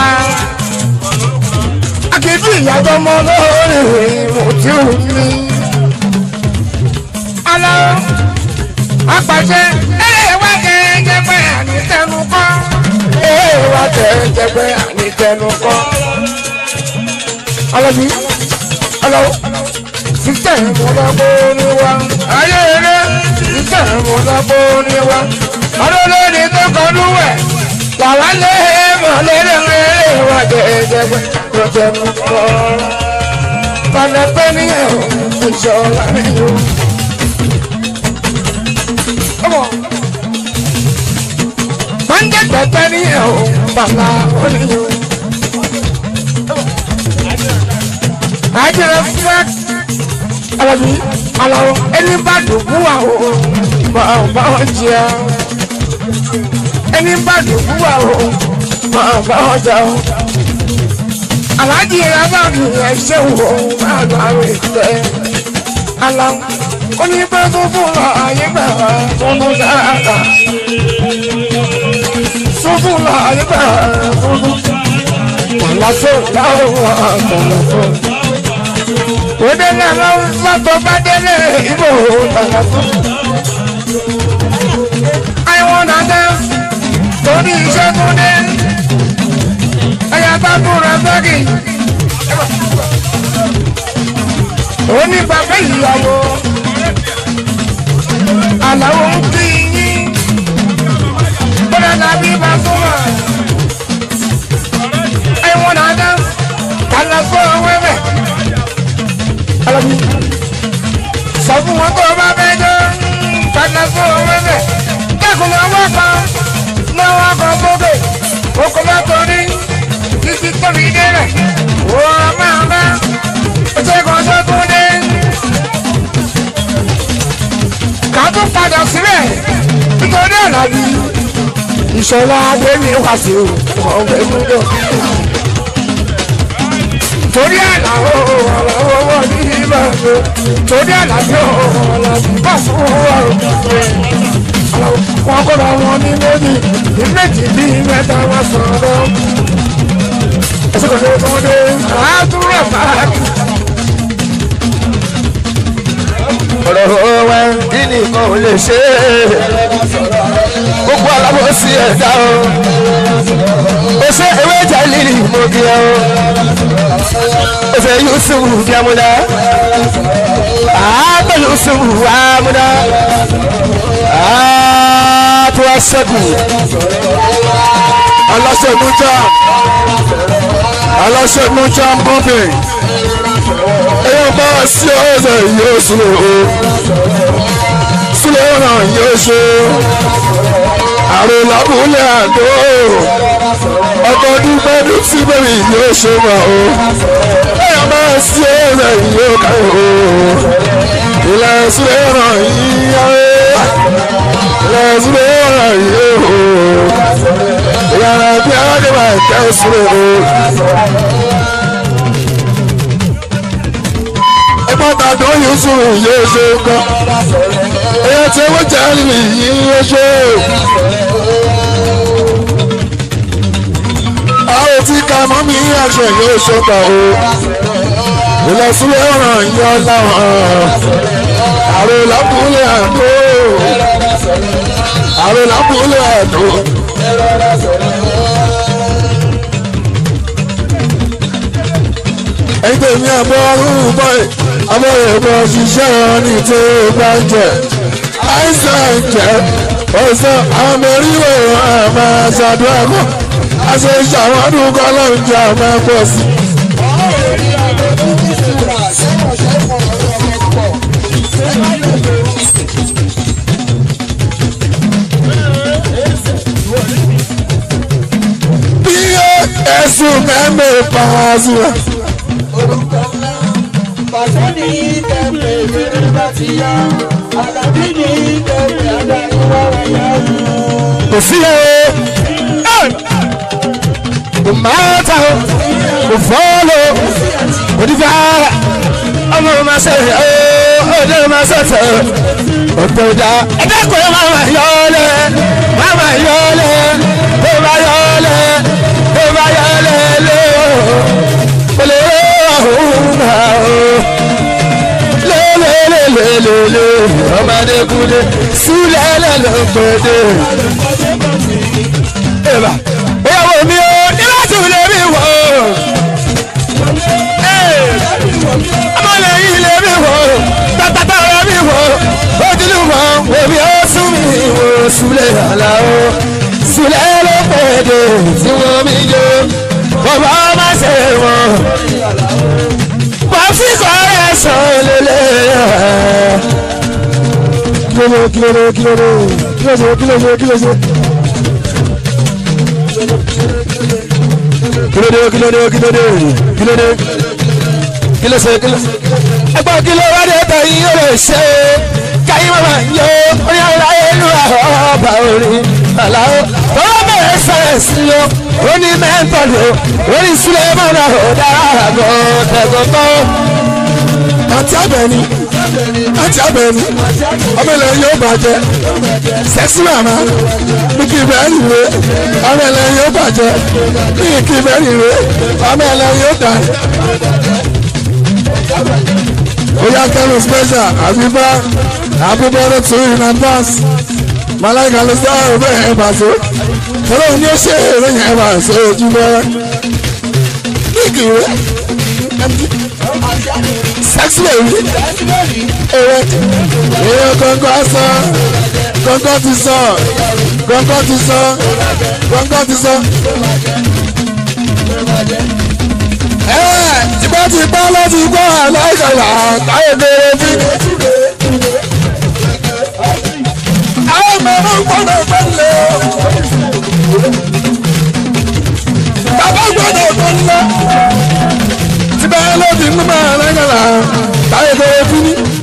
akéde ìyàjọ́ mọ́ lọ́rìn mo ti ò ní. alọ́ apàṣẹ ẹ̀ẹ́wà jẹ́jẹ́pẹ́ ànítẹnu kọ́ ẹ̀ẹ́wà jẹ́jẹ́pẹ́ ànítẹnu kọ́ alọ́bí alọ́ sísẹ̀ múlábó ni wá. ayé eré sísẹ̀ múlábó ni wá. ọlọ́lọ́ni tó kọlu wẹ̀ làwa lé mọ̀lẹ́rẹ́ rẹ̀ wá jẹ́jẹ́gbẹ́ rọ̀jẹ̀mú kọ́. pàlẹ́pẹ́ ní ẹ̀rọ ìṣọ̀lá mi yó. ọmọ máa ń jẹ́ pẹ́pẹ́ ní ẹ̀rọ bàbá oníyó. àjẹrẹ fúlẹ́t alabi alawo ẹni bá dùnkú wa o máa bá wọn jẹ ẹni bá dùnkú wa o máa bá wọn jẹ o alájí abáàbí ẹsẹ wo máa bá wọn jẹ alawo onígbà tó fún lọ ayé gbà tuntun dáadáa tuntun lọ ayé gbà tuntun kọlọsọ láwọn kọlọsọ òdèlè àwọn sọ́tọ̀ bá délé ìbò tànà fún. àìwọ̀n nàdẹ́ torí iṣẹ́ tó dé ẹ̀yà bá búra sẹ́kì. òní bàbá ìyàwó àlàó ń kí yín bọ́dà tàbí bá súnmọ́. àìwọ̀n nàdẹ́ tànà fún ọwẹ́wẹ́ alabi sọ fún wọn tó o bá bẹ jọ padà fún owó bẹ dẹkùn ní ọwọ́ kan lọ́wọ́ kan sókè oko bá torí títí tóbi dé rẹ wọ́n máa bá oṣù kan tó tún dé ká tún padà síbẹ̀ nítorí àlàbí ìṣọ̀lá adémi wá sí o ọ̀gbẹ́ gbọ́dọ̀ torí àlàó ọ̀làwọ̀ ní ìbàdó torí àlàjọ ọ̀làjọ bá fún ọ̀rọ̀ wọn kọ́ra wọn ní méjì ní méjì bí mẹ́ta wọn sọ̀rọ̀ ẹsẹ̀ kò tó tó dé àádúrà báàkì. ọ̀rọ̀ wa kí ni kan ò lè ṣe é gbogbo alábòsí ẹ̀dá o ó ṣe ewé ìjà lílì mọ́gí ẹ o ó ṣe Yusuf fiamuna àátọ́ Yusuf amuna àátọ́ aṣẹ́gun aláṣẹ nujà aláṣẹ nujà ń bọ́bẹ̀ èèyàn bá sí ọ̀sẹ̀ yóò súnlẹ̀ o súnlẹ̀ ọ̀ràn yóò ṣe àrùn lábúlé àdó ọkọ̀ dúpẹ́ ní síbẹ̀rì yóò ṣe wà o èèyàn bá sí ọ̀sẹ̀ yóò káyọ̀ o ilẹ̀ súnlẹ̀ ọ̀ràn yìí yáwé ilẹ̀ súnlẹ̀ ọ̀ràn yìí o ìyàrá bí aládé máa tẹ́ sílẹ̀ o. mọ́ta tó yusuf yóò ṣe kọ́ èyí tí wọ́n jẹ́ nìyí yóò ṣe. àwọn tí ká mọ́ mi àṣẹ yóò ṣe kọ́ o ìlọsílẹ̀ ọ̀ràn yọ láwọn àrò lábúlẹ̀ àdó àrò lábúlẹ̀ àdó. ẹ̀yin tó ní abọ́ ọ̀hún bọ́ẹ̀ abọ́ ẹ̀bọ̀ ṣiṣẹ́ wọn ní tó bá ń jẹ àìsàn jẹ ọ̀sán àwọn mẹ́rìnwó àmà ṣàdúrà mọ́ àṣẹ ìṣàwọ́dún kọ́ ló ń jẹ àmà pọ̀ sí. bí ẹ̀sùn mẹ́mẹ́ pa á sí wa. Pàṣẹ ní ìtẹ̀pẹ̀ ìbéèrè bá ti yá. Àlàbí ní ìtẹ̀pẹ̀ àdáyé wá wáyà. kò sí o kò máa ta o kò fọ́ọ̀lù kò ní fi ara ọmọ ma ṣe o ọdẹ ma ṣe tẹ ọ̀tọ̀ ìjà ẹgbẹ́ kò yẹ máa ma yọ ọ lẹ máa ma yọ ọ lẹ tó bá yọ ọ lẹ tó bá yọ ọ lẹ lé o kò lè rí ọ̀hún náà o lélelélelele ọmọdé kúndé sílẹ̀ lẹ́lọ́gbọ̀dé. Ẹ̀bà ìyàwó mi ò ní láti lè mi wọ̀ ọ́. Ọmọlẹ́yìn lè mi wọ̀ ọ́. Tàtàtà rẹ̀ mi wọ̀ ọ́. Ojúlù mọ̀ omi ó sún mi wò súlẹ̀ àlà o. Súlẹ̀ ló pèdè tí wọ́n mi yó. Bàbá má ṣe wọ̀n wọ́n fi kọ́rẹ́ sọ lélẹ̀. kílódé kílódé kílódé kílódé kílódé kílódé. kílódé kílódé kílódé kílódé kílódé kílódé. ẹgbọ́n kí ló wá dé tán yín yóò lè ṣe é káyé màmá yó orí ara ìlú àwọn ọba orí àlàó. tọ́lá bẹ̀rẹ̀ sẹ̀rẹ̀ sí o ó ní mẹ́ńtọ́lù ó ní sulemana ó dára gọ́ tẹ̀gọ́tọ́. àti abẹni àti abẹni ọmọ ilẹ̀ yóò bàjẹ́ sẹ́sì màmá ní kí ibẹ̀ rìwe ọmọ ilẹ̀ yóò bàjẹ́ ní kí ibẹ̀ rìwe ọmọ ilẹ̀ yóò dà. Oya kẹ́lu special àbíbá àbúbọ̀ ọdún tún in advance malaika ló sọ ọ̀rọ̀ ẹ̀ bàtó ọlọ́run ní ó ṣe èrè yẹn bá ṣe ojú bẹ́rẹ́ ní ìkìwé sex baby èrè èrè kọ̀ǹkọ̀ sọ kọ̀ǹkọ̀ ti sọ kọ̀ǹkọ̀ ti sọ kọ̀ǹkọ̀ ti sọ. ẹ tipẹ́tipẹ́ ló ti gbọ́ àlọ́kọ̀lá táyé kéré bí. àwọn mẹ́rin gbọ́dọ̀ gbọ́dọ̀ bàbá gbọ́dọ̀ gbọ́dọ̀ tipẹ́ ló ti gbọ́ àlọ́kọ̀lá táyé kéré bí.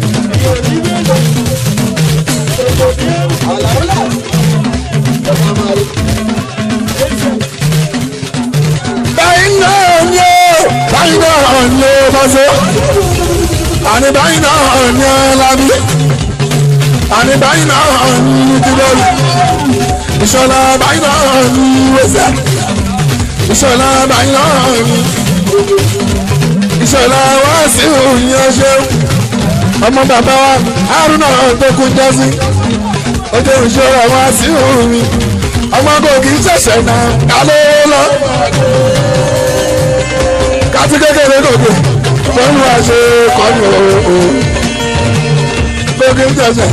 báyìí náà ni ó báyìí náà ni ó bá ṣe àní báyìí náà ni ó lábí àní báyìí náà ni tìbọ̀lù ìṣọ̀lá báyìí náà ni wẹ́sẹ̀ ìṣọ̀lá báyìí náà ni ìṣọ̀lá wá sí òyìn ọṣẹ́ ọmọ bàbá wa Haruna tó kú jásí ojú ìṣọ̀lá wá sí òyìn ọmọ kò kì í ṣẹ̀ṣẹ̀ náà kálọ́ lọ kátí kékeré gòkè wọ́n wá ṣe kọ́ni o gòkè jẹ̀ṣẹ̀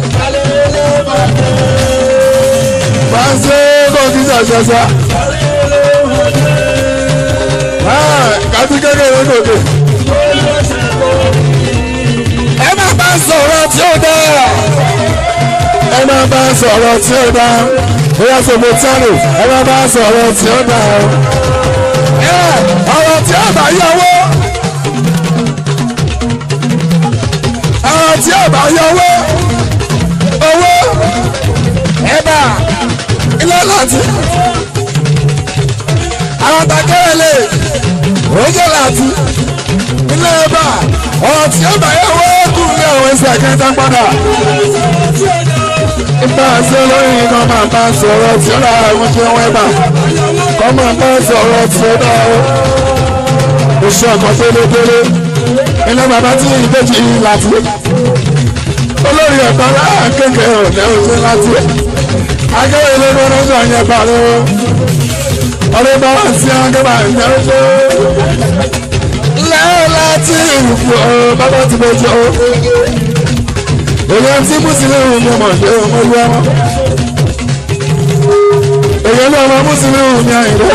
máa ń ṣe gòkè jẹ̀ṣẹ̀ sá kátí kékeré gòkè ẹ má bá sọ̀rọ̀ tí ó dáa ẹ má bá sọ̀rọ̀ tí ó dáa bóyá sọ̀rọ̀ tí ó dáa ẹ má bá sọ̀rọ̀ tí ó dáa ọ̀rọ̀ tí ó bá yọwọ́ ọ̀rọ̀ tí ó bá yọwọ́ owó ẹ̀bà ilé láti àwọn takẹ́rẹ́lẹ̀ oúnjẹ láti ilé ẹ̀bà ọ̀rọ̀ tí ó bá yẹ wọ́n kú ní àwọn ẹsẹ̀ kẹta padà. Nígbà tí olóyìn kan máa bá sọ̀rọ̀ tí ó rà àwọn tí wọ́n bá. Kọ́ máa bá sọ̀rọ̀ tí ó dá o. Oṣù ọ̀kan délédélé. Ilé bàbá tí ìbejì láti. Olórí ẹ̀kọ́ náà kékeré ọ̀dẹ́ òṣè láti. Akẹ́wé ilé gbọ́dọ̀ sọ yẹn bá lọ́wọ́. Ọdún bá wà sí akẹ́wà ìjẹ́ òṣè lẹ́yìn láti ìfò bàbá ti bójú o. èyí tí mùsùlùmí ni ọmọ ìṣe ọmọ ìlú ọmọ. èyí ni ọmọ mùsùlùmí ni àyìnbó.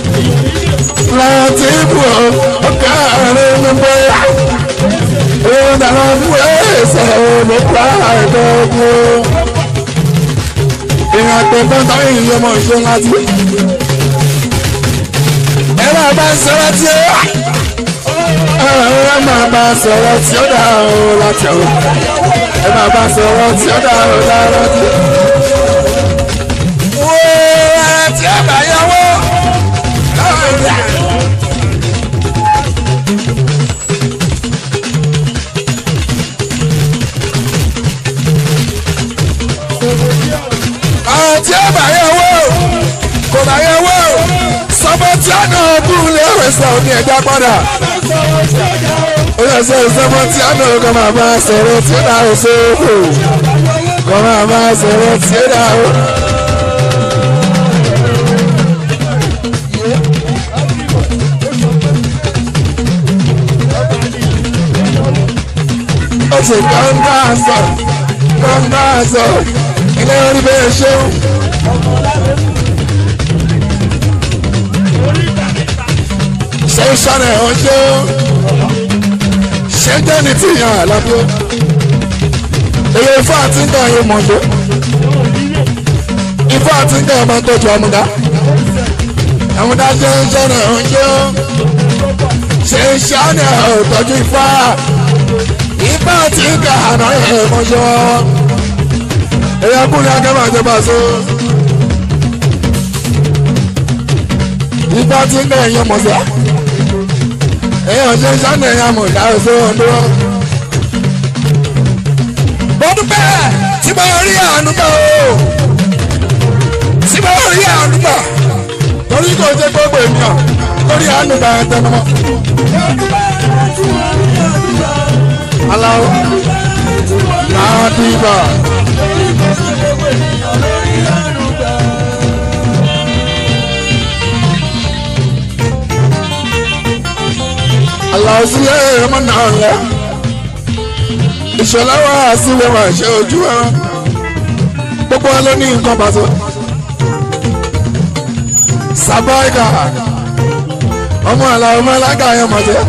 láti ìfò ọkà rẹ̀ ń bọ̀ yá. èyí dáná fún ẹ̀sẹ̀ olùkọ́ àìdọ́gbọ́. ìrìn àgbẹ̀gbọ́n táwọn èèyàn ọmọ ìṣe láti. ẹ máa bá sọ́ra tí ó ẹ máa bá sọ̀rọ̀ tí ó dá o láti o ẹ máa bá sọ̀rọ̀ tí ó dá o láti o. wo ara tí ó bá yọwọ́ lọ́wọ́ ara tí ó bá yọwọ́ kò bá yọwọ́ sọ́bọ̀ tí ó náà bú lẹ́wẹ̀ẹ́ sọ̀rọ̀ ní ẹ̀dá padà ó yẹ sọ ìsọmọ tí a náà kọ́ máa máa sọ̀rọ̀ tí ó dáa sóòfò kọ́ máa máa sọ̀rọ̀ tí ó dáa o. ó ti kọ́ńtà sọ kọ́ńtà sọ ilé orí bẹ́ẹ̀ ṣeun. ṣé sọ́nà ẹ̀ ọ́ ṣeun ṣẹ́jẹ́ ni tí yàn àlábí ó èyí ifá àti nǹkan yìí mọ̀ ṣe ifá àti nǹkan ọmọ tọ́jú ọmọdá ọmọdá jẹ́ ṣọ́nà ọ̀ṣẹ́ ó ṣe ṣọ́nà ọ̀tọ́jú ifá ifá àti nǹkan àná ẹ̀ mọ̀ ṣe wọ́n èyí akúnlẹ̀ akẹ́mọ̀ àjọba so ifá àti nǹkan ẹ̀yọ́ mọ̀ ṣe èèyàn ṣe sánà èèyàn mọ̀ ìdá òṣè ọ̀dọ́. mo dúpẹ́ tí mo rí àánú gbà o tí mo rí àánú gbà torí kò ṣe gbogbo ènìyàn lórí àánú gbà ẹ̀ tẹnu mọ́. aláwọ̀ náà dìbà. aláwọ̀ sílẹ̀ ẹ̀rọ náà lẹ̀ ìṣọ̀lá wa sílẹ̀ wà ṣe ojú ẹran gbogbo wọn ló ní nǹkan pàṣẹ. sàbáìkà ọmọ àlàó mọ́lága yẹn mọ̀jẹ́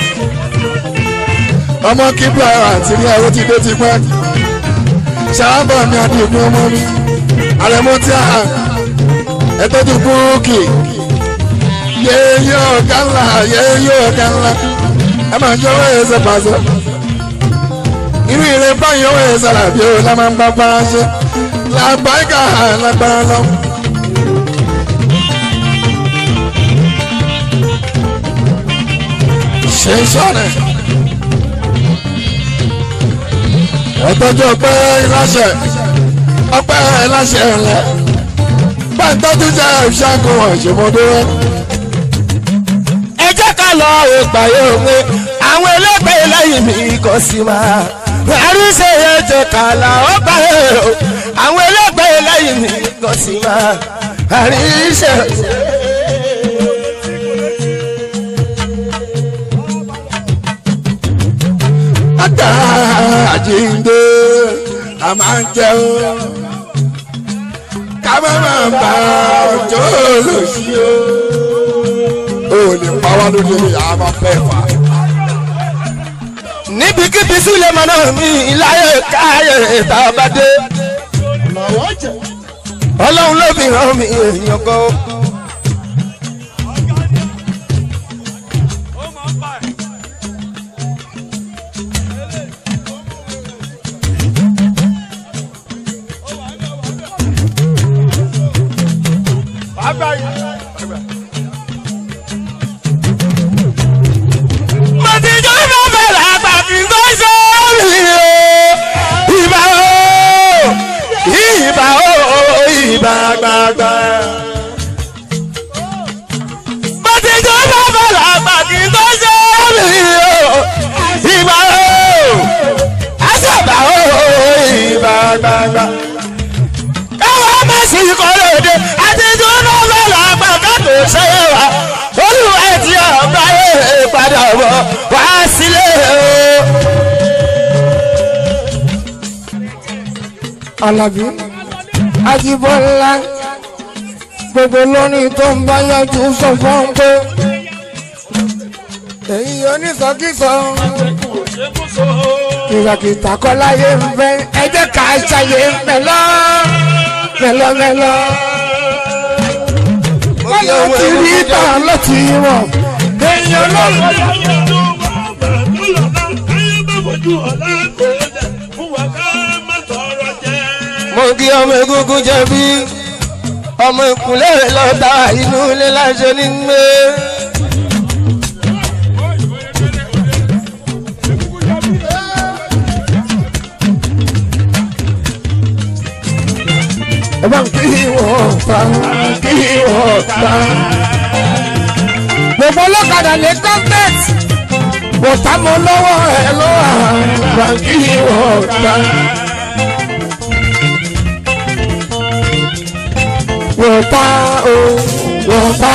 ọmọ kíbla àti ní ẹ̀rọ ti dé ti pẹ́ ṣàlábà mi àti ìpín ọmọ mi àrẹ̀mọ tí a ẹ̀tọ́ ti búrúkì yéèyé ọ̀gá ńlá yéèyé ọ̀gá ńlá ẹ máa jọ wẹ́ẹ̀ ṣe pàṣẹ irú ìrẹ́ báyìí ọwọ́ ẹ̀ sára bí o la máa ń bá bára ṣe làbáìkà lágbára lọ. ṣe ń sọ̀rọ̀ ẹ̀tọ́jú ọpẹ́ ìláṣẹ ọpẹ́ ìláṣẹ ẹ̀lẹ́ pàǹtọ́jú jẹ́ ìṣàkóso ìṣèmọdé rẹ. ẹ jẹ́ ká lọ ìpàyé òwe àwọn ẹlẹ́gbẹ́ lẹ́yìn mi kò sí máa àríṣe yẹn jẹ kàlà ó bá yẹ o àwọn ẹlẹ́gbẹ́ lẹ́yìn mi kò sí máa àríṣe. Ata àjíǹde a máa ń jẹun ká má máa bá ọjọ́ lòsí o. O lè pa wá lóde àmọ́ fẹ́ fà. níbikíbi sílẹ̀ mọ́ náà mi láyé káyé tá a bá dé. ọlọ́run ló fi ràn mí èèyàn kan o. mo ti jọ́ fẹ́ fẹ́ làgbà kí n tó Àlàbí Ajíbọ́lá gbogbo lónìí tó ń bá yájú sọ fún un pé èyí onísọkísọ kìràkìtà kọláyé ń fẹ́ ẹ jẹ́ ká ṣàyè mẹ́lọ́ mẹ́lọ́mẹ́lọ́ bọ́lá ti rí tàn láti wọ̀ èèyàn lọ́rùn. mo kí ọmọ egungun jẹbi ọmọ ìkúnlẹ̀ lọ́ta inú ilé láṣẹ ní gbé. ẹ bá ń kí wọ́n pa kí wọ́n pa. gbogbo ọlọ́kadà lè contact bọ̀tà mọ́ lọ́wọ́ ẹ lọ́wọ́ bá ń kí wọ́n pa. wọ́n pa o wọ́n pa.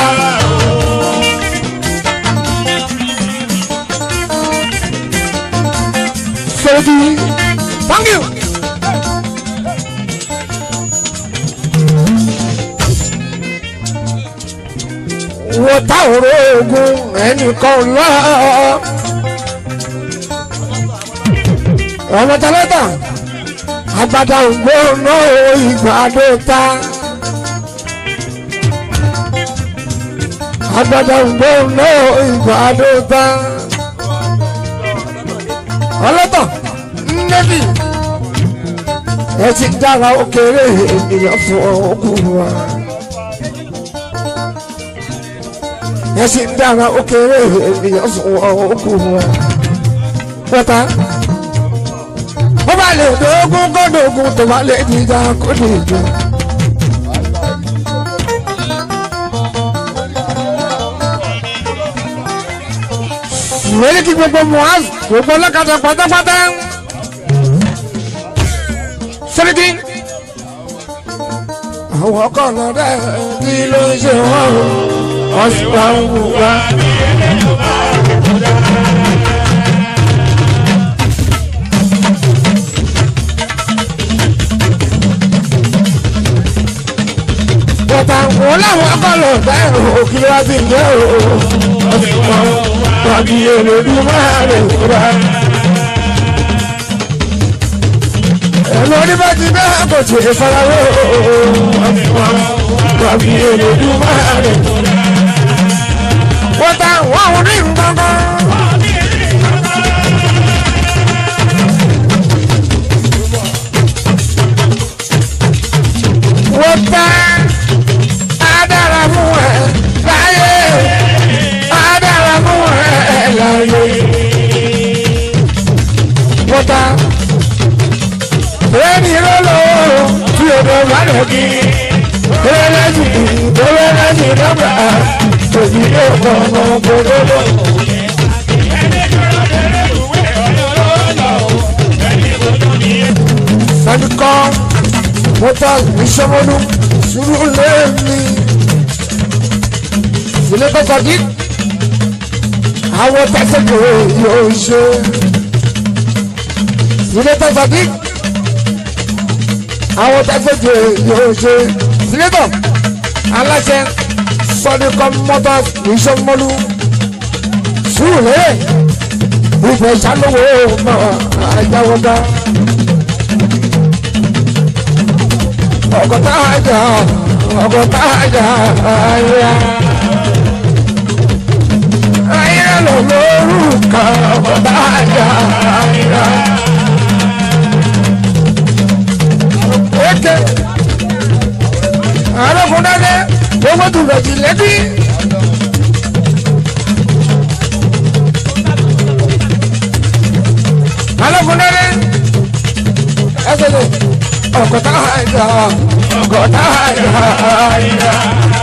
Sọ́jí, thank you. wọ́n ta òró ogun ẹnìkan lọ. ọmọ tálẹ́tà agbada ògbóná ìgbàdo ta. agbada ògbóná ìgbàdo ta. ọlọ́tọ̀ nẹ́bí ẹ ti dára ó kéré ènìyàn fún ọkùnrin wa. yẹn sì ń dára ó kéré ènìyàn fún ọkùn wọn. pátá ó bá lè dógún kódógún tó bá lè dìjà kó dìjọ. ìwérí kí gbogbo muaz gbogbo ọlọ́kadà pátápátá. sẹ́ríkì àwọn ọkọ̀ náà dẹ́ kí ló ń ṣe wọ́n o ọ̀sùnwà ń wù wá. bàtà wọn làwọn akọlọ bẹ́ẹ̀ o kí wá sí jẹ́ o ọ̀sùnwà tàbí èrèdú máa lè wúra. ẹ̀rọ oníbàtí bẹ́ẹ̀ kò tí ì farawé o ọ̀sùnwà tàbí èrèdú máa lè wúra wọ́n ta wọ́n ò ní nǹkankan. wọ́n ta adára fún ẹ láyé adára fún ẹ láyé. wọ́n ta ẹni lọ́lọ́ tí o bẹ̀ bá lọ kí ẹlẹ́sìn ẹlẹ́sìn dọ́gba òbí yóò kọ́ ọmọ gbogbo. Sẹ́dúkọ́ mọ́tà ìṣọ́mọ́nú sùúrù lẹ́ẹ̀mí. Ilé kọ́kọ́ dí. Àwọn tẹ́sẹ̀kọ̀ yóò ṣe. Ilé kọ́kọ́ dí. Àwọn tẹ́sẹ̀kọ̀ yóò ṣe. Sílẹ̀tọ̀ aláṣẹ sọdíkọ motors ìṣọmọlú sùúrù ìfẹ́ ìṣàlówó mọ àjáwọdá ọgọta àjà ọgọta àjà àyà àyà lọ lórúkà ọgọta àjà àyà. Eke arákùnrin owó tó rẹ̀ jì lẹ́bí. alákùnrin ẹsẹ̀ lè ọ̀gọ̀tà àìjà ọ̀gọ̀tà àìjà àìjà.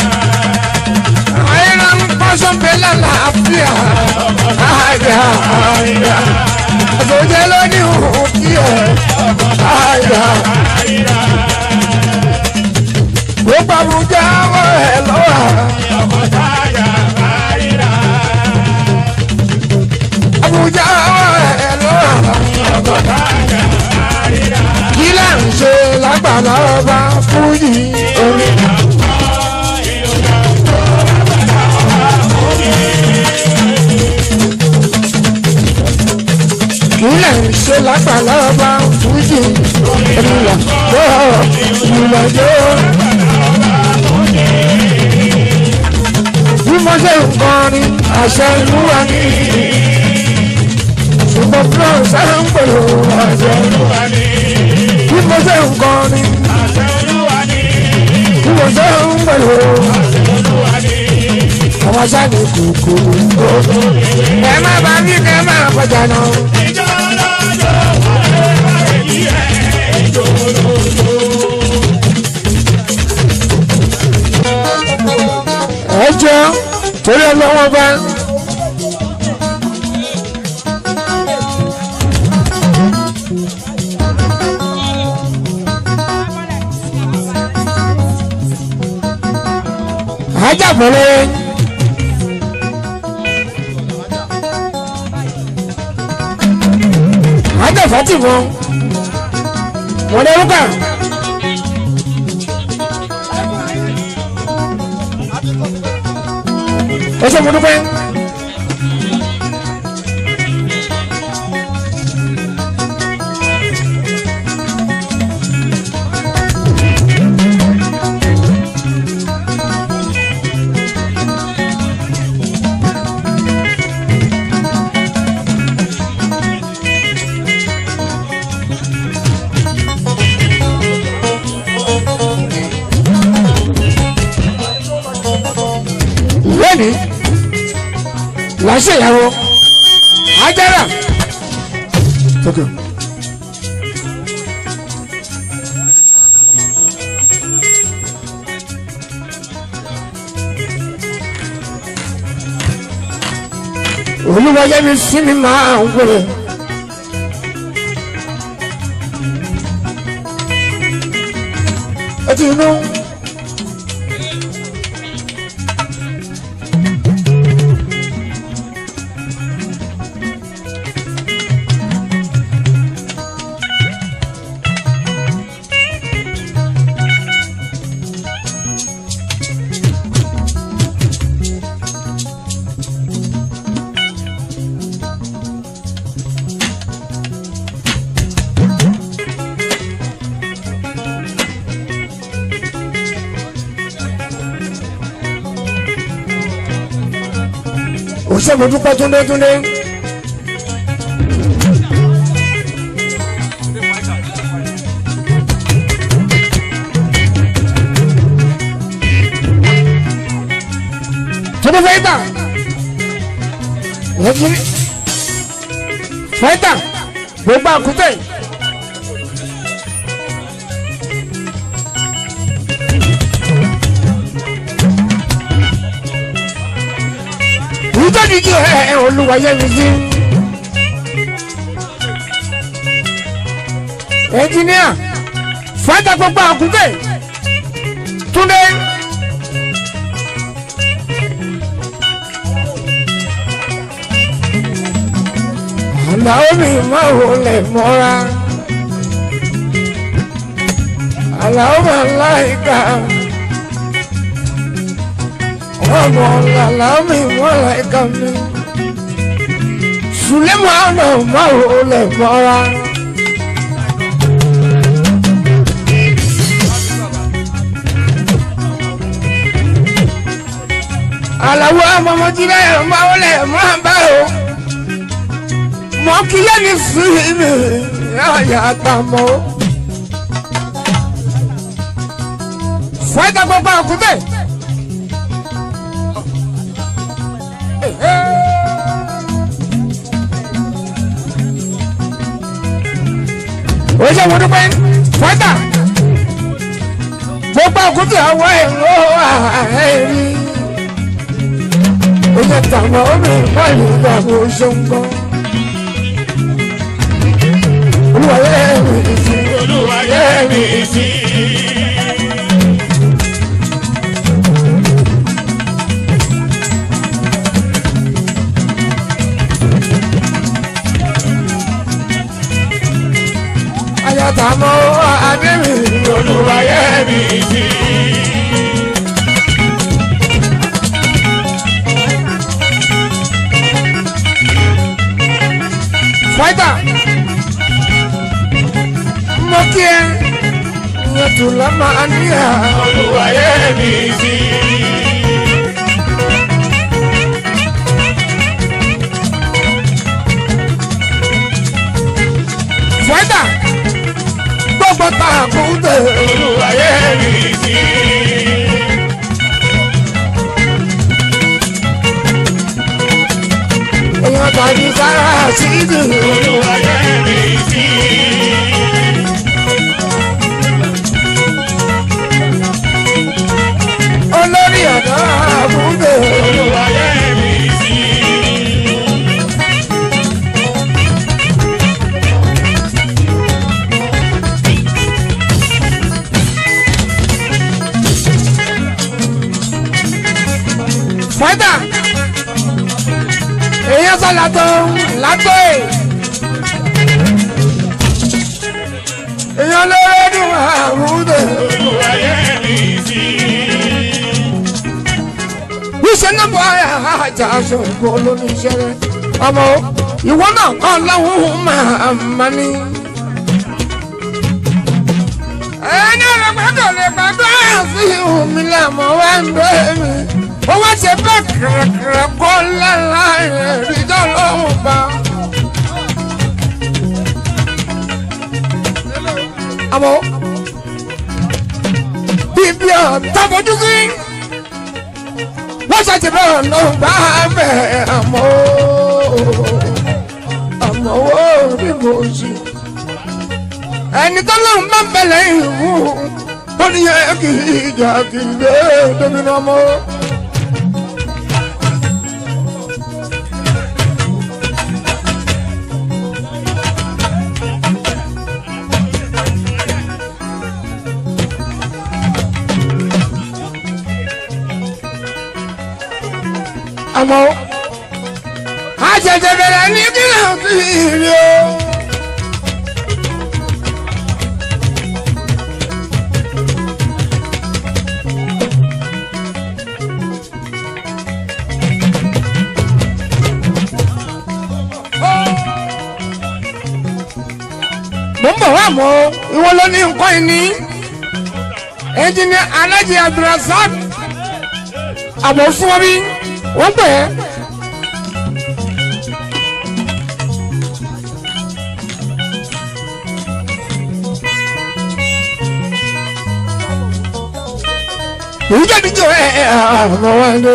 àìrà ń pọ́sọ̀ bẹ́lẹ̀ láàfíà àìjà àìjà. àtòjẹ́ lónìí òun kí ẹ̀ àìjà àìjà gbogbo àbújá wọ ẹ lọ́wọ́. àbújá wọ ẹ lọ́wọ́. kí là ń ṣe lágbà. lágbàlá ọba fújì orí. ìlẹ̀ ń ṣe lágbàlá ọba fújì ìrìnà tó ìrìnà tó. bí mo ṣe ń kọrin àṣẹ ìlú wa ní ṣùgbọ́n france ẹ̀ ń pèrò àṣẹ ìlú wa ní. bí mo ṣe ń kọrin bí mo ṣe ń pèrò àwọn sáni kòkòrò ẹ má bá mi kẹ má kọjá náà. ẹ jẹ́ torí ọlọ́wọ́ bá. ajábọ̀lẹ̀ ajáfàtì wọn wọn lè rúkà. ẹ ṣe mo dúpẹ́. lónìí làṣẹ ìyàwó ajára tókè. olúwa yẹ mi sí mi máa ń wẹrẹ. ẹ ti inú. òṣèlú dúpẹ́ túndé túndé. túndé fẹ́ẹ́tà lẹ́yìn fẹ́ẹ́tà gbogbo àkútẹ́. ìjọ́díjì ẹ̀ olúwayé mi sí. ẹnjìníà fàájà gbogbo àkúkẹ́ túndé. àlàó mi máa wò lẹ̀ mọ́ra. àlàó máa láìka ọmọ làlá mi mọ́ra ẹ̀ka mi. Sùlẹ́mọ̀nà máa wò lẹ̀ mọ́ra. Àlàwọ̀ amọ̀mọ́jílẹ̀ máa wò lẹ̀ máa bá o. Mọ̀ kí lẹ́ni sí mi yáyà tá mọ́. Fọ́ẹ́ta gbogbo àkútẹ́. oṣù mọdúpẹ́ fọ́tà gbogbo àkútù àwọn ẹ̀rọ àárí oṣù tàwọn obìnrin báyìí nígbà wo ṣe ń gbọ́ olúwalẹ̀ mi sí olúwalẹ̀ mi sí. ayatamo ademi olú olùwàyé mi sí. fáìtà mo kí ẹ ìyẹn tó lọ máa níyà olùwàyé mi sí. fáìtà gbogbo tá a kú tẹ olùwàyé mi sí. èèyàn tàbí sára sídì olùwàyé mi sí. olórí ọ̀dọ́ àbúgbé olùwàyé mi sí. fáìtà èèyàn sọ látọ̀ látọ̀ ẹ̀ èèyàn lórí ọdún àbúgbé olùwàyé mi sí. wíṣẹ́ náà bọ̀ àjà aṣọ ìgbó lóníṣẹ́ rẹ̀ ọmọ ìwọ náà kọ́ lọ́hùn máa ma ní. ẹni ọ̀rọ̀ gbọ́dọ̀ lè gbàgbọ́ sí omi lẹ́mọ̀ wá ń gbé mi. ó wá ṣe bẹ́ẹ̀ kẹ̀rẹ̀kẹ̀rẹ̀ kó lẹ́la ìrìnjọ́ lọ́hùn bá. àmọ́ bíbí ọ̀ tábọ̀jú sí wọ́n ṣàti bẹ́ẹ̀ ló bá bẹ̀ àmọ́ àmọ́ ó rí mo sí. ẹni tó lóun bá bẹ̀lẹ̀ ìwú tó ní yẹ kí ìjà kì í lé débi náà mọ́. àmọ́ àṣẹ̀ṣẹ̀ bẹ̀rẹ̀ ní kí ló ti rí o. mo ń bọ̀ wá mọ́ ìwọ ló ní nǹkan ìní ẹnjìnìá alájí abdulrasaq àbọ̀ fún ọ bí wọ́n pè é. èyí jáde jọ ẹ ẹ àwọn wa lé.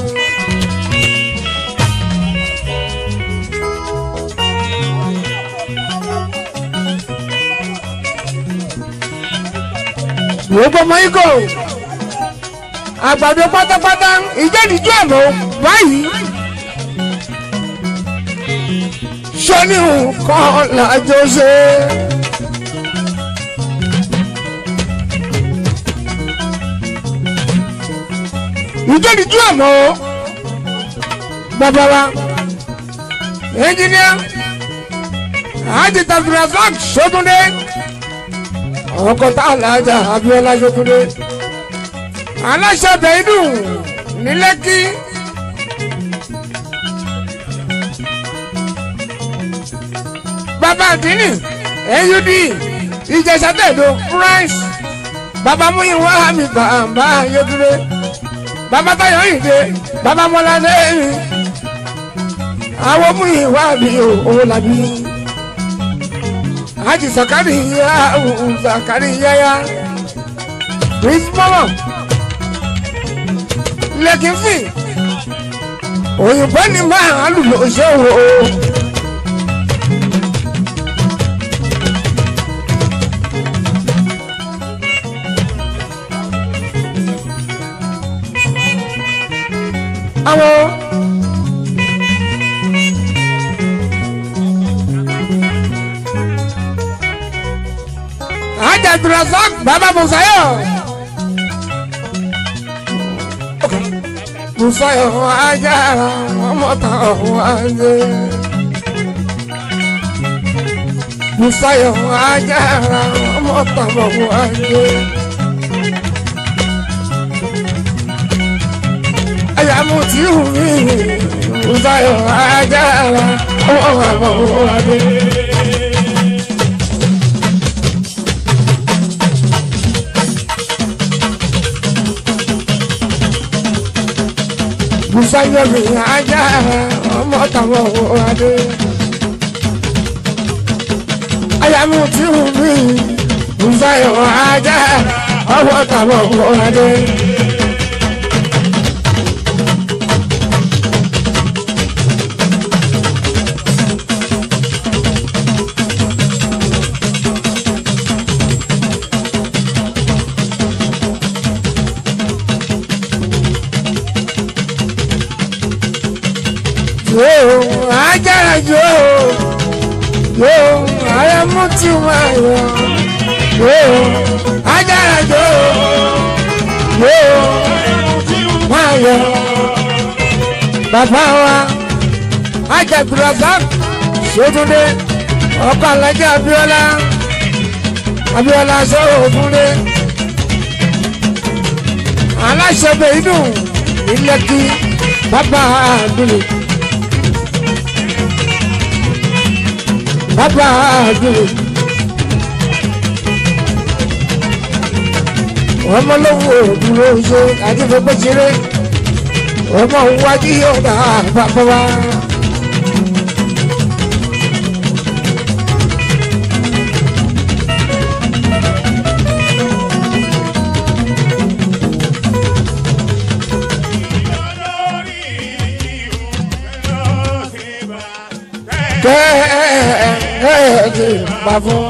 wọ́n bọ́ mọ́ ikọ̀ àgbàdo pátápátá ìjẹ́dìjú àmọ́ báyìí. sọ́ni nǹkan làjọ ṣe. ìjẹ́dìjú àmọ́ bàbá wa ẹnjìníà àti tàbírazak sótúndé ọkọ̀ tá a làjà abiola sótúndé aláṣẹ bẹ̀ẹ́dù ní lẹ́kí. bàbá àdínì AUD ìjẹsà tẹ̀dọ̀ France bàbá múyìnwá mi bàbá yẹdúró bàbá táyọ̀ ìdè bàbá mọ́ládé mi àwọn múyìnwá mi ò làbí àjì sàkárì yá sàkárì yáyá prince mama lẹ́kìnfì òyìnbó ni máa lù lọ ṣe wò ó. àwọn ajadurasak baba musayo musayo ajara ọmọta ọwọde musayo ajara ọmọta ọwọde àyàmú tí ò mí ìbáyọ̀ ajára ọmọ àmọ́ adé. Bùsáyọ̀ mi ajára ọmọ tàwọn adé. Àyàmú tí ò mí ìbáyọ̀ ajára ọmọ tàwọn adé. yóò ajára yóò yóò ara mú tí máa yọ yóò ajára yóò yóò máa yọ. bàbá wa ajagbèrèsà sótúndé ọkọ alájà abiola abiola sọ̀rọ̀ aláṣẹ bẹ́ẹ̀ inú ilẹ̀ kí bàbá àdúrà. bàbá àdúrà. ọmọ lówó òdúró ṣe àdìfẹ́gbẹ́ ṣeré ọmọ wájú yóò dá bàbá wa. kẹ́ẹ̀ẹ́dì pa fún.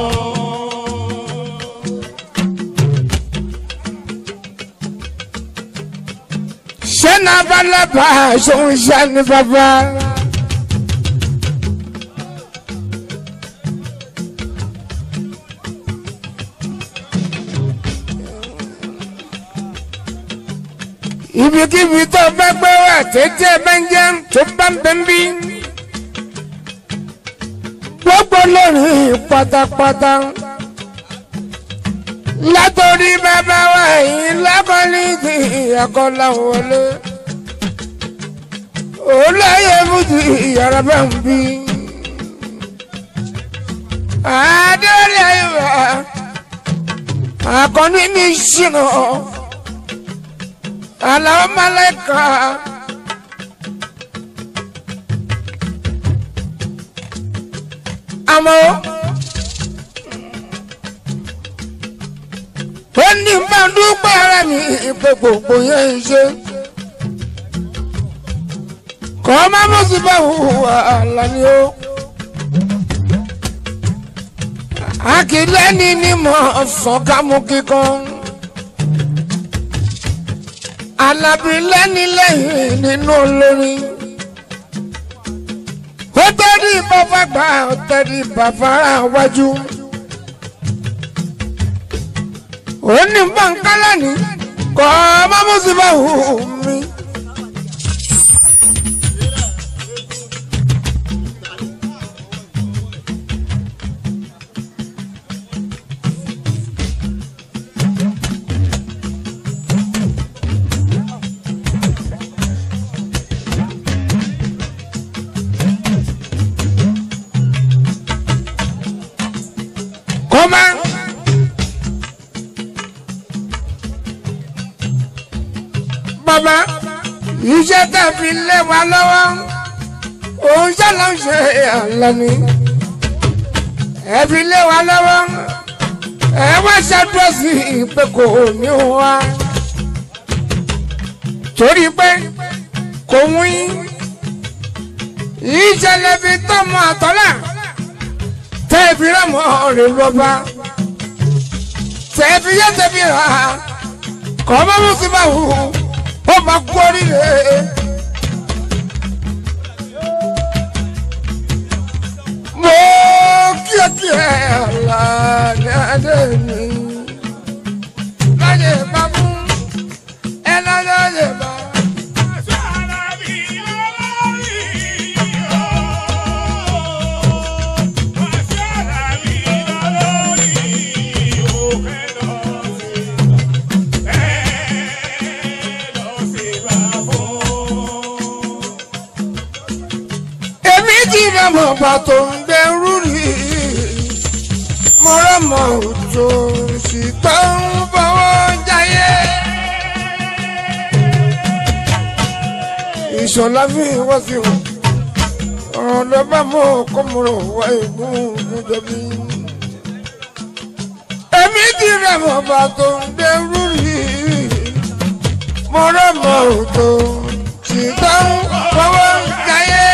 ṣé náà bá lábàá ṣòun ṣá ní bàbá. ibikíbi tó bá gbé wà tètè bá ń jẹun tó bá ń bẹ́ ń bí gbogbo lórí pátápátá látòrí bàbá wa yìí lákọ́lé ti àkọlà wọlé olóyè fújì ìyàrá bá ń bí adéolè ayéwà akọni mi ṣìnà aláwọ málẹka. àmọ́ ó ní bá dúpẹ́ ara mi ìpè gbogbo yẹn ń ṣe kọ́ má mú sí bá hùwà àlàní o. akílẹ́ni ni mo sàn ká mú kíkan alábìlẹ́ni lẹ́yìn nínú olórin ó tẹ́rí bàbá gbà ó tẹ́rí bàbá wájú. ó ní bọ́ńkálá ní kọ́ ọmọ mùsùlùmí hù mí. kọ́má. bàbá iṣẹ́ tẹ̀ fi lé wa lọ́wọ́ òun ṣàlọ́ ṣe àlọ́ni ẹ fi lé wa lọ́wọ́ ẹ wá ṣàdúrà sí ìpè kò ní wá torí pé kò wí ìṣẹ̀lẹ̀ fi tọ́mọ àtọ́là tẹ́ẹ̀fì rámọ̀ rẹ̀ lọ́ba tẹ́ẹ̀fì yẹ́ tẹ́ẹ̀fì rà kọ́ bá mú sí báwo ó máa kú oríire. mo kíákíá ọ̀la ní adé mi lọ́yẹ̀ bá mú ẹ lọ́yẹ̀ bá. ọba tó ń gbẹrú rí mo rọmọ òjò ṣìgbọ́ ń fọwọ́ jayé. ìṣọ̀lá fi wá sí wọn ọ̀rọ̀ ló bá mọ̀ kó mo rò wá ìgúngún jẹbi. èmi ti rẹ̀ mọ̀ ọba tó ń gbẹrú rí mo rọmọ òjò ṣìgbọ́ ń fọwọ́ jayé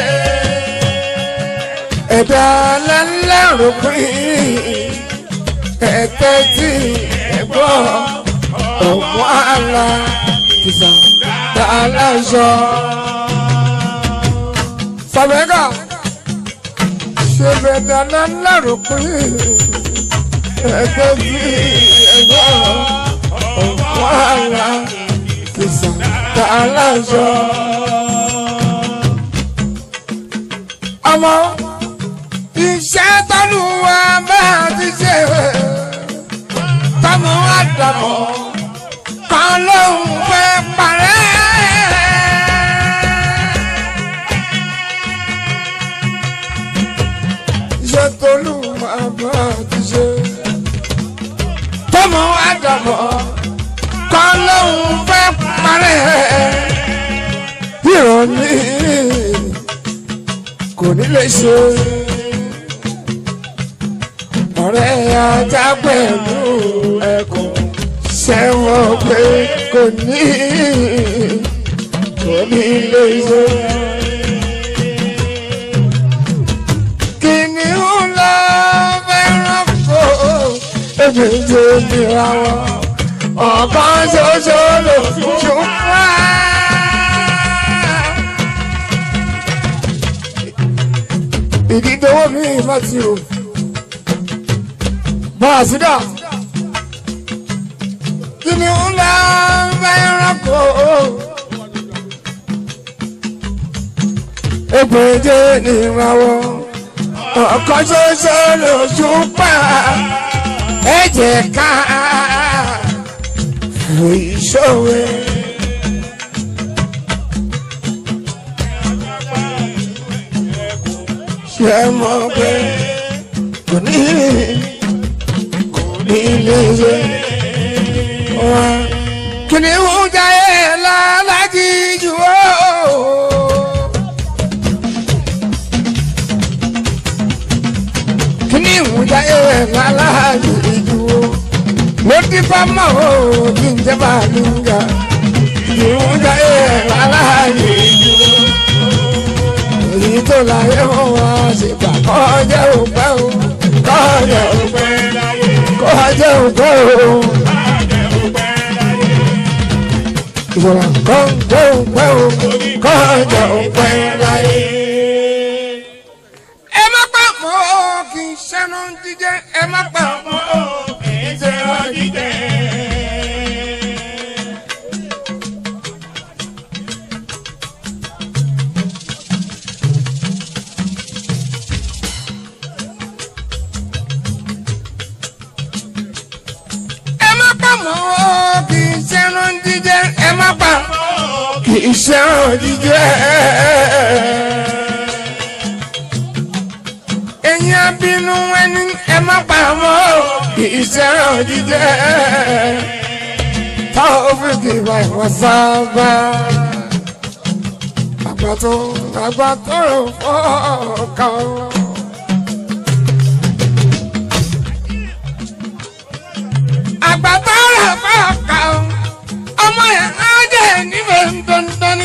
ẹ̀dá lẹ́lẹ́rù pín ẹ̀tẹ́ tí ẹ̀gbọ́ ọ̀pọ̀ àlà kìsà tààlà sọ. Sàbẹ̀gà ṣe bẹ̀dá lẹ́lẹ́rù pín ẹ̀tẹ́ tí ẹ̀gbọ́ ọ̀pọ̀ àlà kìsà tààlà sọ. Ọmọ iṣẹ́ tọ́lú wa bá ti ṣe tọmọ àdàmọ̀ kan lóun fẹ́ parẹ́. iṣẹ́ tọ́lú wa bá ti ṣe tọmọ àdàmọ̀ kan lóun fẹ́ parẹ́. ìrọ̀lẹ́ kò ní lè ṣe ọ̀rẹ́ ajá pẹ̀lú ẹ̀kọ́ ṣẹ́wọ̀n pé kò ní kò ní lè ṣe. kìnìún lọ fẹ́ràn kó ebi tó nira wọn ọ̀kan ṣoṣo ló tún wá. ìdídọ́wọ́ mi má ti rò bọ́ọ̀sídà kíni ń lọ fẹ́ràn kó. Ègbèje ni ìràwọ̀ ọ̀kan ṣoṣo lójú pa ẹ̀jẹ̀ ká fún ìṣòwe. Ṣé mo pé kò ní ilé ìwé wa kìnìún jayé lálájì jù ó. kìnìún jayé lálájì jù ó. ló ti fa mọ́ ó kí n jẹ́ bàlúgà. kìnìún jayé lálájì jù ó. èyí tó láyé wọn wá sí gbà kọjá òpẹ́ o kọjá òpẹ́ kọjá òpẹ́ o. ìṣọ̀rọ̀ kọjá òpẹ́ o kọjá òpẹ́ láyé. ẹ má pa mọ́ kì í ṣẹ́nu jíjẹ́ ẹ má pa mọ́ kì í ṣẹ́nu jíjẹ́. ẹ má pa mọ́ kì í ṣẹ́ran jíjẹ ẹ má pa kì í ṣẹ́ran jíjẹ. ẹ̀yin abínú ẹni ẹ má pa mọ́ kì í ṣẹ́ran jíjẹ. táwọn fi kì í bá ìwọ sábà. àgbàtò àgbàtò rò fọ́ọ̀kan. àgbàtà rẹ̀ bá kà ó ọmọ yẹn á jẹ́ níbẹ̀ dandan ni.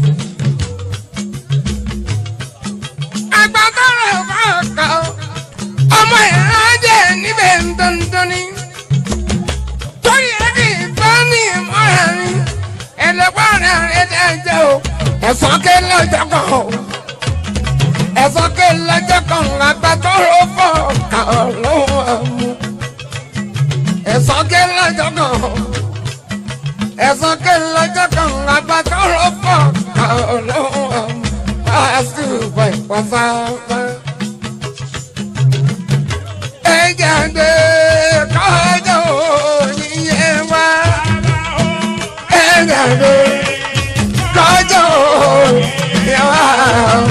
àgbàtà rẹ̀ bá kà ó ọmọ yẹn á jẹ́ níbẹ̀ dandan ni. torí ẹni ìfẹ́ ní ìmọ̀ra mi ẹlẹ́gbọ́n rẹ̀ rẹ̀ dẹ́jẹ́ o ẹ̀sán ké lọ́jọ́ kan o ẹ̀sán ké lọ́jọ́ kan àgbàtà rẹ̀ fọ́ kà ó lọ́wọ́ àmú ẹ̀sán ké lọ́jọ́ kan ẹ̀sán ké lọ́jọ́ kan agbátọ́ ló fọ́ ọlọ́run pàṣípà ìpàsáfà. ẹ jáde kọjọ òyìnbó wá ẹ jáde kọjọ òyìnbó wá.